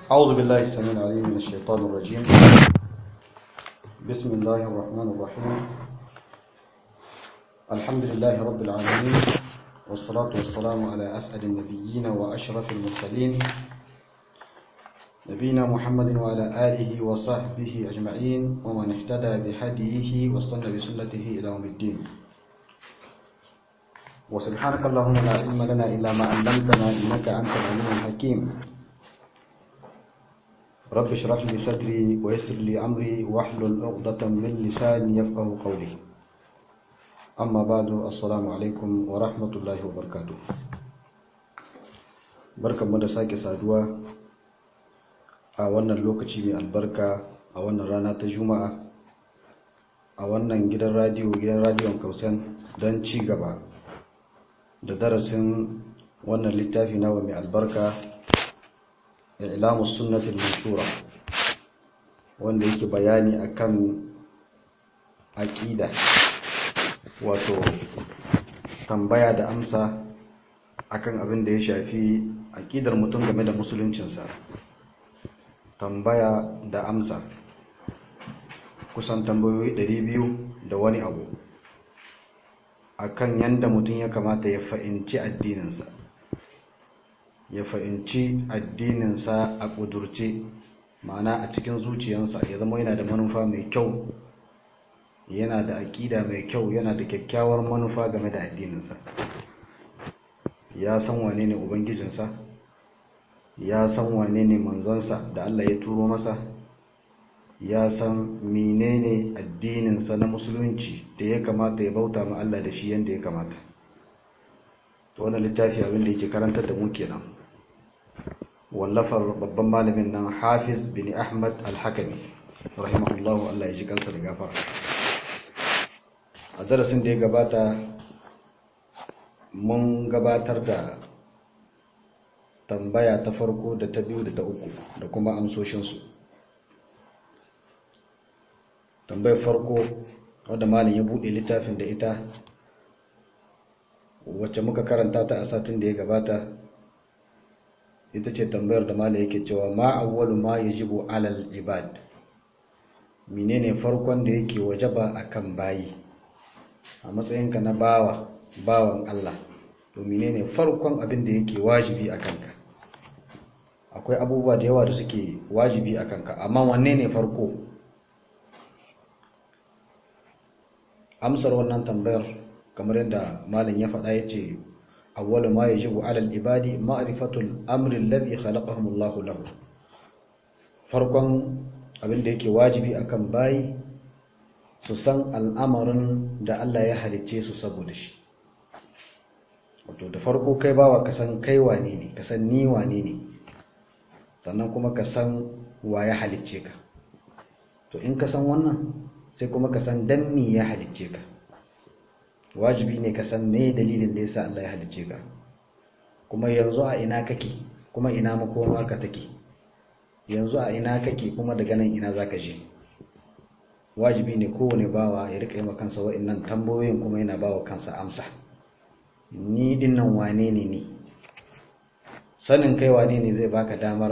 أعوذ بالله السميع العليم من الشيطان الرجيم بسم الله الرحمن الرحيم الحمد لله رب العالمين والصلاة والسلام على أسعد النبيين وأشرف المرسلين نبينا محمد وعلى آله وصحبه أجمعين ومن اهتدى بهديه واستنى بسنته إلى يوم الدين وسبحانك اللهم لا علم لنا إلا ما علمتنا إنك أنت العليم الحكيم رب اشرح لي صدري ويسر لي أمري واحلل عقدة من لساني يفقه قولي أما بعد السلام عليكم ورحمة الله وبركاته بركة مدساك سادوا a wannan lokaci mai albarka a wannan rana ta juma'a a wannan gidan radiyo gidan radiyon kausan don ci gaba da darasin wannan littafi nawa mai albarka ilamu sunnatul mashura wanda yake bayani akan aqida wato tambaya da amsa akan abin da ya shafi aqidar mutum game da musuluncinsa tambaya da amsa kusan tambayoyi 200 da wani abu akan yanda mutum ya kamata ya fahimci addininsa ya fahimci addininsa a ƙudurce ma'ana a cikin zuciyarsa ya zama yana da manufa mai kyau yana da aƙida mai kyau yana da kyakkyawar manufa game da addininsa ya san wane ne ubangijinsa ya san wane ne manzansa da Allah ya turo masa ya san menene addininsa na musulunci da ya kamata ya bauta ma Allah da shi yadda ya kamata to wannan littafi abin da yake karantar da mu kenan wallafar babban malamin nan Hafiz bin Ahmad Al-Hakami rahimahullahu Allah ya ji kansa da gafara a darasin da ya gabata mun gabatar da tambaya ta farko da ta biyu da ta uku da kuma amsoshinsu tambayar farko wadda malin ya buɗe littafin da ita wacce muka karanta ta a satin da ya gabata ita ce tambayar da malin yake cewa ma awwalu ma yajibu alal ibad menene farkon da yake wajaba akan bayi a matsayinka na bawa bawan Allah to menene farkon abin da yake wajibi a kanka akwai abubuwa da yawa da suke wajibi a kanka amma wanne ne farko amsar wannan tambayar kamar yadda malam ya faɗa ya ce awwalu ma yajibu alal ibadi ma'rifatul amri alladhi khalaqahum Allah lahu farkon abin da yake wajibi akan bayi su san al'amarin da Allah ya halicce su saboda shi wato da farko kai bawa ka san kai wane ne ka san ni wane ne sannan kuma ka san wa ya halicce ka to in ka san wannan sai kuma ka san dan me ya halicce ka wajibi ne ka san me dalilin da yasa Allah ya halicce ka kuma yanzu a ina kake kuma ina makoma ka take yanzu a ina kake kuma daga nan ina zaka je wajibi ne kowane bawa ya rika yi kansa wa'annan tambayoyin kuma yana bawa kansa amsa ni dinnan wane ne ni sanin kai wane ne zai baka damar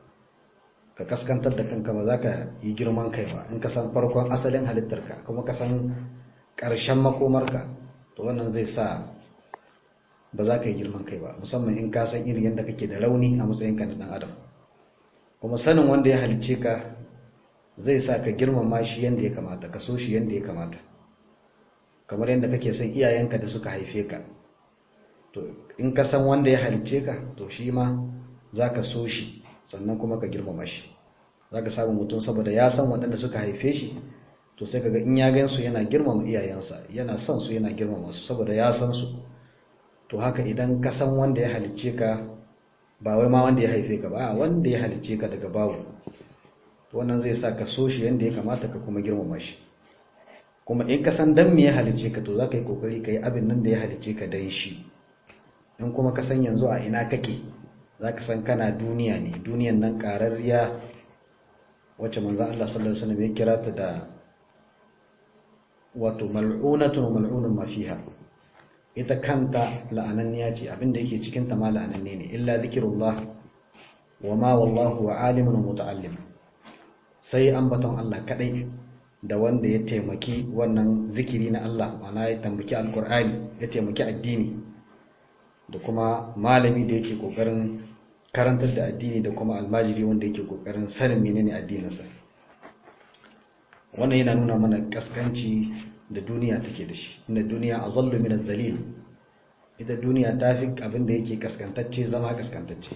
ka kaskantar da kanka ba za ka yi girman kai ba in ka san farkon asalin halittarka kuma ka san ƙarshen makomarka to wannan zai sa ba za ka yi girman kai ba musamman in ka san irin yadda kake da rauni a matsayinka na ɗan adam kuma sanin wanda ya halicce ka zai sa ka girmama shi yadda ya kamata ka so shi yadda ya kamata kamar yadda kake son iyayenka da suka haife ka to in ka san wanda ya halicce ka to shi ma za ka so shi sannan kuma ka girmama shi za ka samu mutum saboda ya san waɗanda suka haife shi to sai kaga in ya gan su yana girmama iyayensa yana son su yana girmama su saboda ya san su to haka idan ka san wanda ya halicce ka ba wai ma wanda ya haife ka ba a wanda ya halicce ka daga babu wannan zai sa ka so shi yadda ya kamata ka kuma girmama shi kuma in ka san dan me ya halicce ka to za ka yi kokari ka yi abin nan da ya halicce ka dan shi in kuma ka san yanzu a ina kake za ka san kana duniya ne duniyan nan ƙararriya wacce manzan Allah sallallahu Alaihi wasallam ya kira ta da wato mal'unatun mal'unun mafiha ita kanta la'ananniya ce abinda yake cikin ta ma la'ananne ne illa zikirullah wa ma wallahu wa alimun muta'allim sai ambaton Allah kadai da wanda ya taimaki wannan zikiri na Allah ma'ana ya tambaki alkur'ani ya taimaki addini da kuma malami da yake kokarin karantar da addini da kuma almajiri wanda yake kokarin sanin menene addininsa wannan yana nuna mana kaskanci da duniya take da shi inda duniya azallu min az-zalil ita duniya ta fi abin da yake kaskantacce zama kaskantacce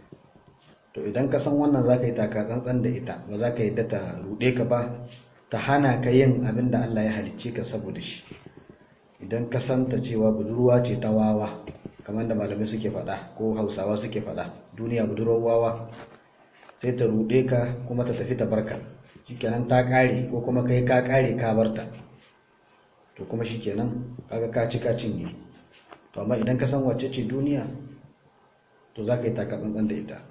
to idan ka san wannan zaka yi taka tsantsan da ita ba za ka yi ta rude ka ba ta hana ka yin abin da Allah ya halicce ka saboda shi idan ka santa cewa budurwa ce ta wawa kamar da malamai suke faɗa ko hausawa suke faɗa duniya budurwar wawa sai ta ruɗe ka kuma ta tafi ta barka shikenan ta ƙare ko kuma kai ka ƙare ka barta to kuma shikenan kaga ka ci ka cinye to amma idan ka san wacce ce duniya to za ka yi taka tsantsan da ita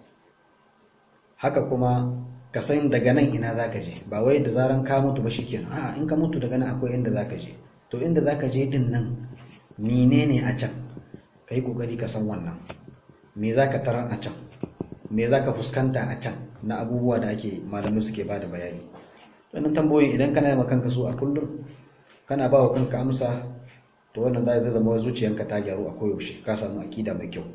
haka kuma ka san daga nan ina za ka je ba wai da zaran ka mutu ba shikenan a'a in ka mutu daga nan akwai inda za ka je to inda za ka je din nan menene a can ka yi kokari ka san wannan me za ka tarar a can me za ka fuskanta a can na abubuwa da ake malamai suke ba da bayani wannan tambayoyin idan kana yi kanka su a kullum kana ba wa kanka amsa to wannan zai zama zuciyanka ta gyaru a koyaushe ka samu akida mai kyau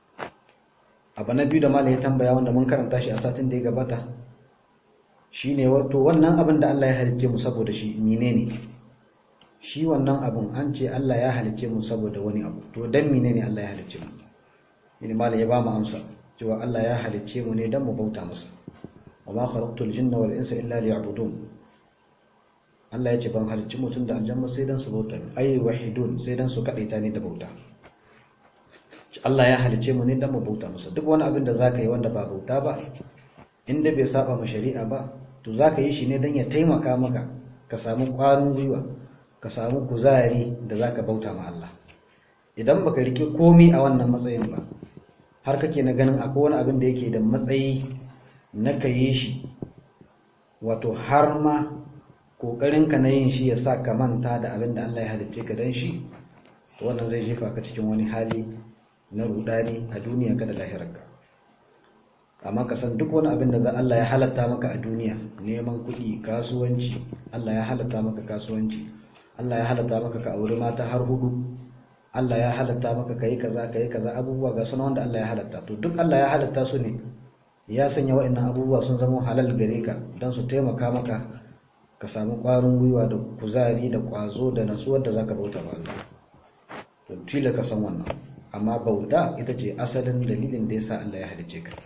abu na biyu da malam ya tambaya wanda mun karanta shi a satin da ya gabata shine wato wannan abin da Allah ya halicce mu saboda shi menene shi wannan abun an ce Allah ya halicce mu saboda wani abu to dan menene Allah ya halicce mu ini malam ya ba mu amsa cewa Allah ya halicce mu ne dan mu bauta masa wa ma khalaqtul jinna wal insa illa liya'budun Allah ya ce ban halicci mutum da aljanna sai dan su bauta ai wahidun sai dan su kadaita ne da bauta Allah ya halicce mu ne dan mu bauta masa duk wani abin da zaka yi wanda ba bauta ba inda bai saba ma shari'a ba to zaka yi shi ne dan ya taimaka maka ka samu ƙwarin gwiwa ka samu kuzari da zaka bauta ma Allah idan baka rike komi a wannan matsayin ba har kake na ganin akwai wani abin da yake da matsayi na ka yi shi wato har ma ƙoƙarinka na yin shi ya sa ka manta da abin da Allah ya halicce ka dan shi to wannan zai jefa ka cikin wani hali na rudani a duniya ka da lahirarka amma ka san duk wani abin da Allah ya halatta maka a duniya neman kuɗi kasuwanci Allah ya halatta maka kasuwanci Allah ya halatta maka ka auri mata har hudu Allah ya halatta maka kai kaza kai kaza abubuwa ga sunan wanda Allah ya halatta to duk Allah ya halatta su ne ya sanya wa'annan abubuwa sun zama halal gare ka don su taimaka maka ka samu ƙwarin gwiwa da kuzari da ƙwazo da natsuwar da zaka bauta ba Allah to tila ka san wannan amma bauta ita ce asalin dalilin da yasa Allah ya halice ka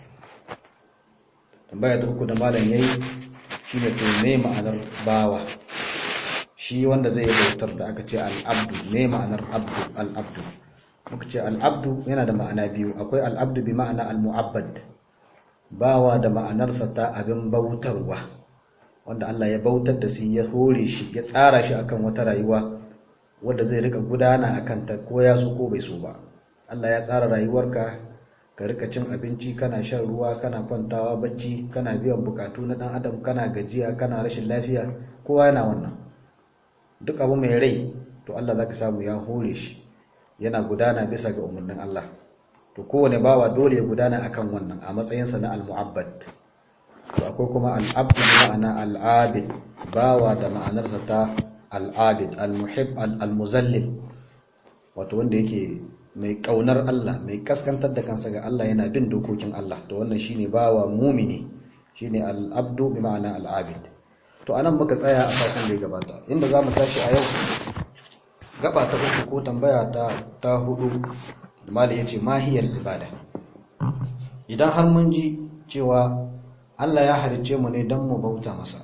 tambaya ta uku da malam yayi shine to me ma'anar bawa shi wanda zai bautar da aka ce al-abdu me ma'anar abdu al-abdu muka ce al-abdu yana da ma'ana biyu akwai al-abdu bi ma'ana al-mu'abbad bawa da ma'anarsa ta abin bautarwa wanda Allah ya bautar da shi ya hore shi ya tsara shi akan wata rayuwa wadda zai rika gudana akan ta ko ya so ko bai so ba Allah ya tsara rayuwarka ka rika cin abinci kana shan ruwa kana kwantawa bacci kana biyan bukatu na dan adam kana gajiya kana rashin lafiya kowa yana wannan duk abu mai rai to Allah zaka samu ya hore shi yana gudana bisa ga umarnin Allah to kowane bawa dole ya gudana akan wannan a matsayinsa na al-mu'abbad to akwai kuma al-abd ma'ana al-abid bawa da ma'anarsa ta al-abid al-muhib al-muzallil wato wanda yake mai kaunar Allah mai kaskantar da kansa ga Allah yana bin dokokin Allah to wannan shine bawa mumini shine al-abdu bi ma'ana al-abid to anan muka tsaya a sakan da ya gabata inda zamu tashi a yau gaba ta uku ko tambaya ta ta hudu mali yace mahiyar ibada idan har mun ji cewa Allah ya halicce mu ne don mu bauta masa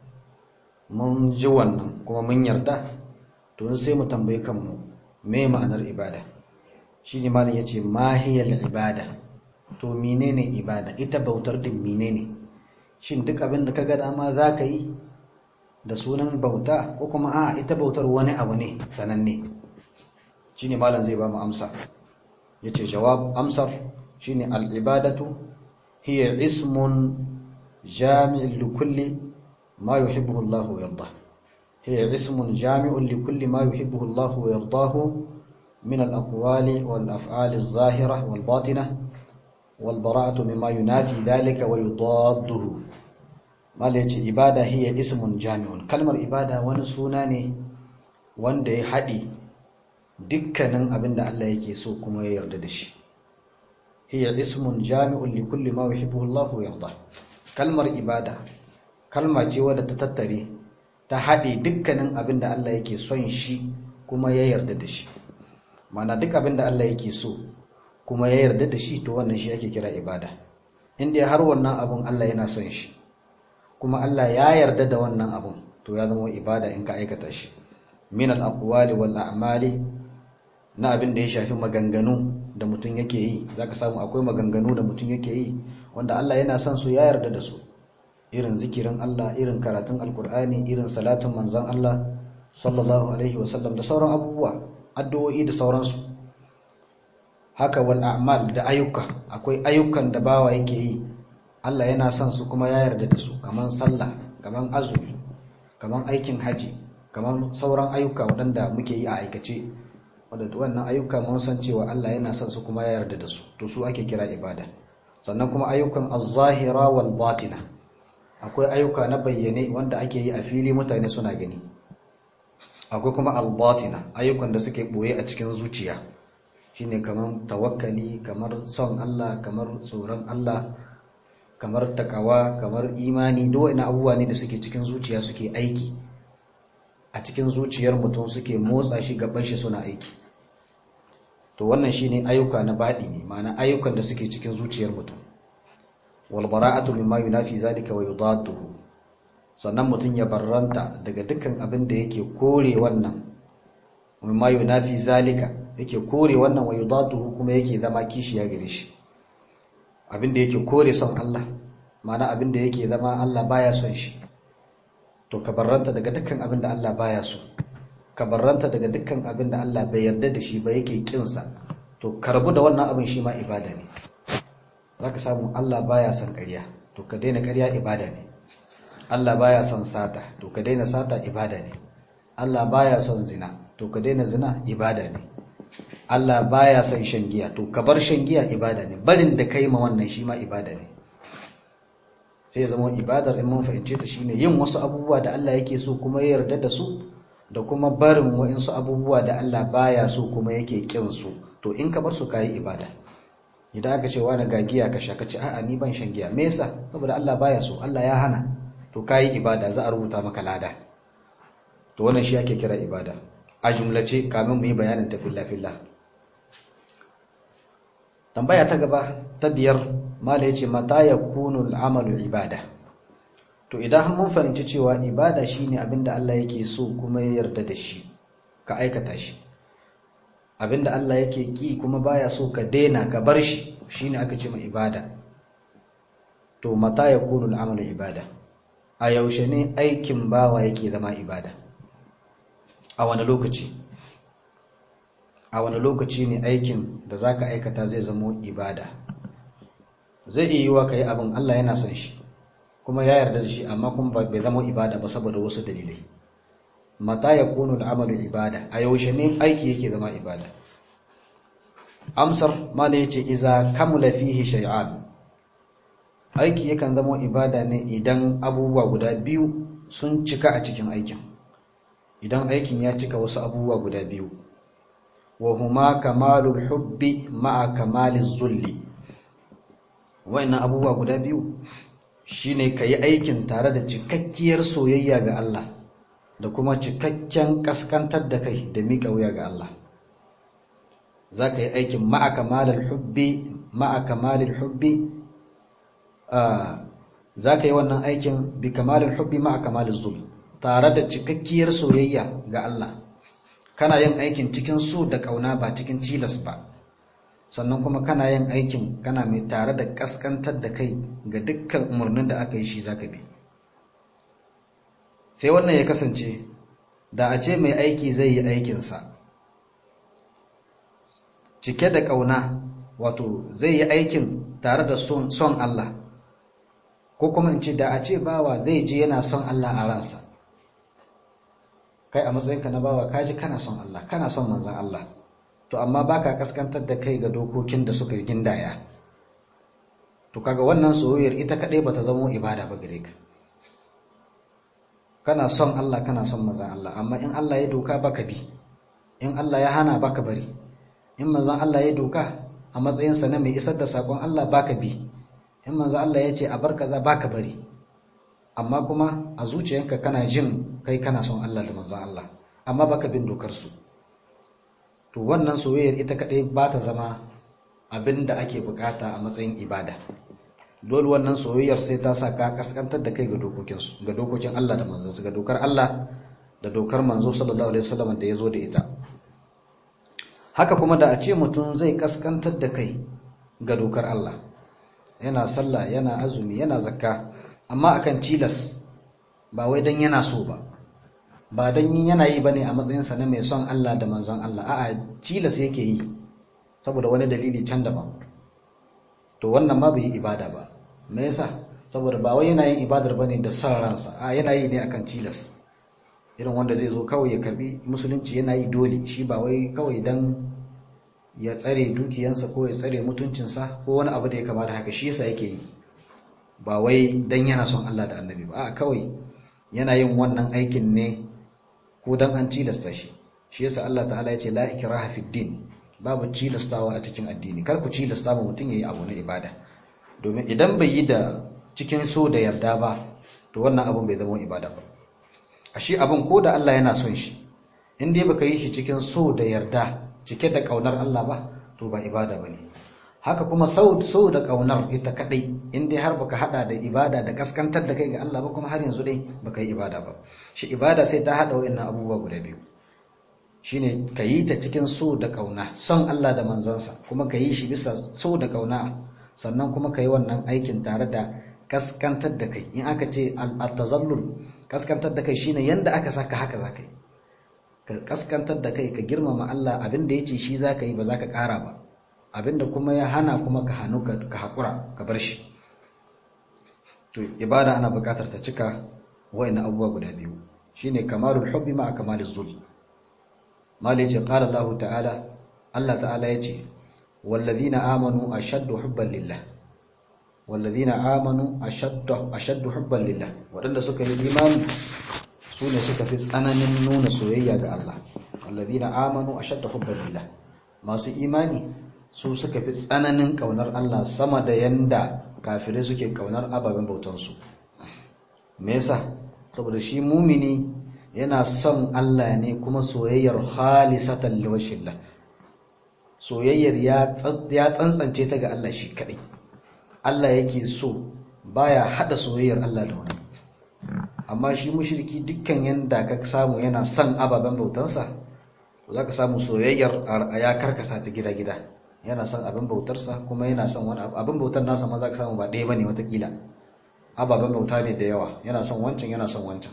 mun ji wannan kuma mun yarda to sai mu tambayi kanmu me ma'anar ibada shi ne malin ya ce mahiyar ibada to menene ibada ita bautar din menene shin duk abin da ka ga dama za ka yi da sunan bauta ko kuma a ita bautar wani abu ne sananne shi ne malin zai ba mu amsa ya ce jawab amsar shi ne al'ibadatu hiya ismun jami'in likulli ma yuhibbuhu Allah wa yarda hiya ismun jami'un likulli ma yuhibbuhu Allah wa yardahu من الأقوال والأفعال الظاهرة والباطنة wal bara'atu mimma yunafi dhalika wa yudadduhu mala yace ibada hiya ismun jami'un kalmar ibada wani suna ne wanda ya haɗi dukkanin abin da Allah yake so kuma ya yarda da shi hiya ismun jami'un li kulli ma yuhibbu Allah wa yarda kalmar ibada kalma ce wadda ta tattare ta haɗe dukkanin abin da Allah yake son shi kuma ya yarda da shi mana duk abin da Allah yake so kuma ya yarda da shi to wannan shi ake kira ibada inda har wannan abun Allah yana son shi kuma Allah ya yarda da wannan abun to ya zama ibada in ka aikata shi min al-aqwali wal a'mali na abin da ya shafi maganganu da mutum yake yi zaka samu akwai maganganu da mutum yake yi wanda Allah yana son su ya yarda da su irin zikirin Allah irin karatun alkur'ani irin salatin manzon Allah sallallahu alaihi wasallam da sauran abubuwa addu'o'i da sauransu haka wal a'mal da ayyuka akwai ayyukan da bawa yake yi Allah yana son su kuma ya yarda da su kaman sallah kaman azumi kaman aikin haji kaman sauran ayyuka waɗanda muke yi a aikace wadda wannan ayyuka mun san cewa Allah yana son su kuma ya yarda da su to su ake kira ibada sannan kuma ayyukan az-zahira wal batina akwai ayyuka na bayyane wanda ake yi a fili mutane suna gani akwai kuma al-batina ayyukan da suke boye a cikin zuciya shine kamar tawakkali kamar son Allah kamar tsoron Allah kamar takawa kamar imani duk wani abubuwa ne da suke cikin zuciya suke aiki a cikin zuciyar mutum suke motsa shi gaban shi suna aiki to wannan shine ayyuka na baɗi ne ma'ana ayyukan da suke cikin zuciyar mutum wal bara'atu mimma yunafi zalika wa yudadduhu sannan mutum ya barranta daga dukkan abin da yake kore wannan mimma yunafi zalika yake kore wannan wa yudadduhu kuma yake zama kishiya gare shi abin da yake kore son Allah ma'ana abin da yake zama Allah baya son shi to ka barranta daga dukkan abin da Allah baya so ka barranta daga dukkan abin da Allah bai yarda da shi ba yake kinsa to karbu da wannan abin shi ma ibada ne zaka samu Allah baya son ƙarya to ka daina ƙarya ibada ne Allah baya son sata to ka daina sata ibada ne Allah baya son zina to ka daina zina ibada ne Allah baya son shan giya to ka bar shan giya ibada ne barin da kai ma wannan shi ma ibada ne sai zama ibadar in mun fahimce ta shine yin wasu abubuwa da Allah yake so kuma ya yarda da su da kuma barin wa'insu abubuwa da Allah baya so kuma yake kin su to in ka bar su kai ibada idan aka ce wani ga giya ka sha ka ce a'a ni ban shan giya me yasa saboda Allah baya so Allah ya hana to kai ibada za a rubuta maka lada to wannan shi ake kira ibada a jumlace kamin mu yi bayanin ta filla filla tambaya ta gaba ta biyar mala yace mata yakunu al'amalu ibada to idan mun fahimci cewa ibada shine abinda Allah yake so kuma ya yarda da shi ka aikata shi abinda Allah yake ki kuma baya so ka daina ka bar shi shine aka ce ma ibada to mata yakunu al'amalu ibada a yaushe ne aikin bawa yake zama ibada a wani lokaci a wani lokaci ne aikin da za ka aikata zai zamo ibada zai iya yiwa ka yi abin Allah yana son shi kuma ya yarda da shi amma kuma bai zama ibada ba saboda wasu dalilai mata ya kunu al'amalu ibada a yaushe ne aiki yake zama ibada amsar mala yace iza kamula fihi shay'an aiki yakan zama ibada ne idan abubuwa guda biyu sun cika a cikin aikin idan aikin ya cika wasu abubuwa guda biyu wa huma kamalul hubbi ma'a kamaliz zulli wa'annan abubuwa guda biyu shine kayi aikin tare da cikakkiyar soyayya ga Allah da kuma cikakken kaskantar da kai da miƙa wuya ga Allah zaka yi aikin ma'a kamalul hubbi ma'a kamalil hubbi zaka yi wannan aikin bi kamalil hubbi ma'a kamaliz zulli tare da cikakkiyar soyayya ga Allah kana yin aikin cikin so da ƙauna ba cikin cilas ba sannan kuma kana yin aikin kana mai tare da ƙasƙantar da kai ga dukkan umarnin da aka yi shi zaka bi sai wannan ya kasance da a ce mai aiki zai yi aikinsa cike da ƙauna wato zai yi aikin tare da son Allah ko kuma in ce da a ce bawa zai je yana son Allah a ransa kai a matsayinka na bawa kaji kana son Allah kana son manzon Allah to amma baka kaskantar da kai ga dokokin da suka gindaya to kaga wannan soyayyar ita kadai bata zama ibada ba gare ka kana son Allah kana son manzon Allah amma in Allah ya doka baka bi in Allah ya hana baka bari in manzon Allah ya doka a matsayinsa na mai isar da sakon Allah baka bi in manzon Allah ya ce a bar kaza baka bari amma kuma a zuciyanka kana jin kai kana son Allah da manzon Allah amma baka bin dokar su to wannan soyayyar ita kadai ba ta zama abin da ake bukata a matsayin ibada dole wannan soyayyar sai ta sa ka kaskantar da kai ga dokokin su ga dokokin Allah da manzon ga dokar Allah da dokar manzo sallallahu alaihi wasallam da yazo da ita haka kuma da a ce mutum zai kaskantar da kai ga dokar Allah yana sallah yana azumi yana zakka amma akan cilas ba wai dan yana so ba ba dan yana yi bane a matsayinsa na mai son Allah da manzon Allah a'a cilas yake yi saboda wani dalili can daban to wannan ma bai yi ibada ba me yasa saboda ba wai yana yin ibadar bane da son ransa a yana yi ne akan cilas irin wanda zai zo kawai ya karbi musulunci yana yi dole shi ba wai kawai dan ya tsare dukiyansa ko ya tsare mutuncinsa ko wani abu da ya kamata haka shi yasa yake yi ba wai dan yana son Allah da annabi ba a kawai yana yin wannan aikin ne ko dan an cilasta shi shi yasa Allah ta'ala ya ce la ikraha fid din babu cilastawa a cikin addini kar ku cilasta ma mutum yayi abu na ibada domin idan bai yi da cikin so da yarda ba to wannan abun bai zama ibada ba ashe abun ko da Allah yana son shi in dai baka yi shi cikin so da yarda cike da kaunar Allah ba to ba ibada bane haka kuma sau sau da kaunar ita kadai in dai har baka hada da ibada da kaskantar da kai ga Allah ba kuma har yanzu dai baka yi ibada ba shi ibada sai ta hada wayannan abubuwa guda biyu shine ka yi ta cikin so da kauna son Allah da manzansa kuma ka yi shi bisa so da kauna sannan kuma ka yi wannan aikin tare da kaskantar da kai in aka ce al-tazallul kaskantar da kai shine yanda aka saka haka zaka yi ka kaskantar da kai ka girmama Allah abin da yace shi zaka yi ba zaka ƙara ba abin da kuma ya hana kuma ka hanu ka hakura ka bar shi to ibada ana buƙatar ta cika wayannan abubuwa guda biyu shine kamalul hubbi ma kamaluz zul mali yace qala Allah ta'ala Allah ta'ala yace wallazina amanu ashaddu hubban lillah wallazina amanu ashaddu ashaddu hubban lillah wadanda suka yi imani su ne suka fi tsananin nuna soyayya ga Allah wallazina amanu ashaddu hubban lillah masu imani su suka fi tsananin kaunar Allah sama da yanda kafirai suke kaunar ababen bautansu me yasa saboda shi mumini yana son Allah ne kuma soyayyar khalisatan liwajhillah soyayyar ya tsantsance ta ga Allah shi kadai Allah yake so baya hada soyayyar Allah da wani amma shi mushriki dukkan yanda ka samu yana son ababen bautansa zaka samu soyayyar ya karkasa ta gida-gida yana son abin bautarsa kuma yana son wani abin bautar nasa ma zaka samu ba ɗaya bane watakila ababen bauta ne da yawa yana son wancan yana son wancan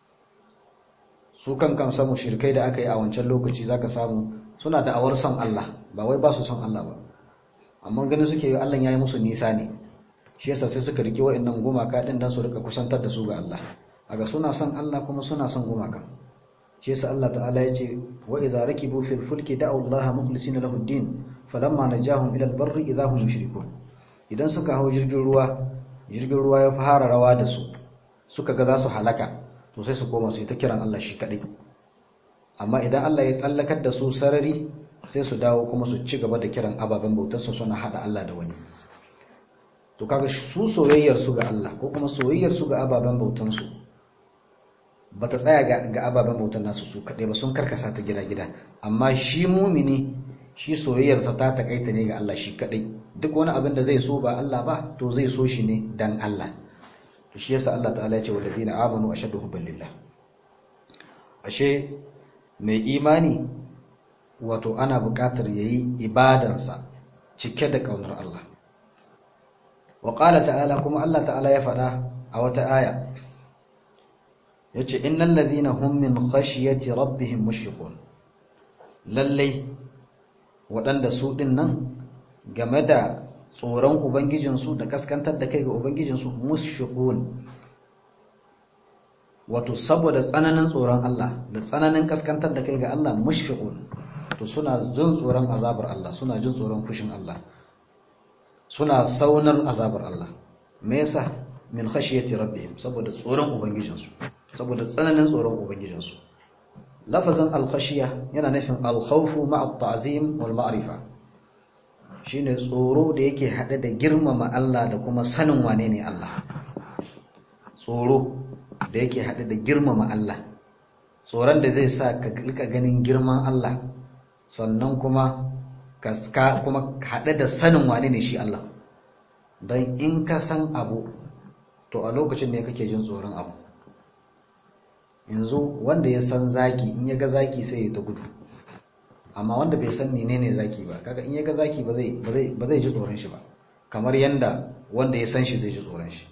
su kan kan samu shirkai da aka yi a wancan lokaci zaka samu suna da awar son Allah ba wai ba su son Allah ba amma ganin suke Allah ya yi musu nisa ne shi yasa sai suka rike wa'annan gumaka din dan su rika kusantar da su ga Allah aga suna son Allah kuma suna son gumaka shi yasa Allah ta'ala ya ce wa idza rakibu fil fulki da'u Allah mukhlisina lahu ad-din falamma najahum ila al-barri idza hum mushrikun idan suka hawo jirgin ruwa jirgin ruwa ya fara rawa da su suka ga za su halaka to sai su koma su yi ta kiran Allah shi kadai amma idan Allah ya tsallakar da su sarari sai su dawo kuma su ci gaba da kiran ababen bautarsu suna hada Allah da wani to kaga su soyayyar su ga Allah ko kuma soyayyar su ga ababen bautansu bata tsaya ga, ga ababen bautan nasu su kadai ba sun karkasa ta gida-gida amma shi mumini shi soyayyarsa ta takaita ne ga Allah shi kadai duk wani abin da zai so ba Allah ba to zai so shi ne dan Allah to shi yasa Allah ta'ala ya ce walladina amanu ashaddu hubban lillah ashe mai imani wato ana buƙatar yayi ibadansa cike da kaunar Allah wa qala ta'ala kuma Allah ta'ala ya faɗa a wata aya yace innal ladhina hum min khashyati rabbihim mushfiqun lallai waɗanda su ɗin nan game da tsoron ubangijinsu da kaskantar da kai ga ubangijinsu mushfiqun wato saboda tsananin tsoron Allah da tsananin kaskantar da kai ga Allah mushfiqun to suna jin tsoron azabar Allah suna jin tsoron fushin Allah suna saunar azabar Allah me yasa min khashiyati rabbihim saboda tsoron ubangijinsu saboda tsananin tsoron ubangijinsu lafazin al-khashiya yana nufin al-khawfu ma'a at-ta'zim wal ma'rifa shine tsoro da yake hade da girmama Allah da kuma sanin wane ne Allah tsoro da yake hade da girmama Allah tsoron da zai sa ka rika ganin girman Allah sannan kuma ka kuma hade da sanin wane ne shi Allah don in ka san abu to a lokacin ne kake jin tsoron abu yanzu wanda ya san zaki in ya ga zaki sai ya ta gudu amma wanda bai san menene zaki ba kaga in ya ga zaki ba zai ba zai ji tsoron shi ba kamar yanda wanda ya san shi zai ji tsoron shi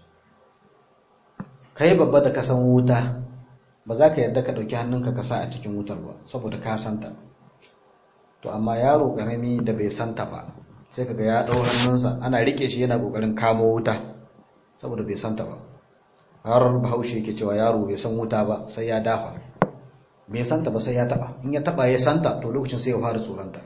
kai babba da ka san wuta ba za ka yarda ka ɗauki hannunka ka sa a cikin wutar ba saboda ka santa to amma yaro ƙarami da bai santa ba sai kaga ya ɗau hannunsa ana rike shi yana ƙoƙarin kamo wuta saboda bai santa ba har bahaushe yake cewa yaro bai san wuta ba sai ya dafa bai santa ba sai ya taba in ya taba ya santa to lokacin sai ya fara tsoronta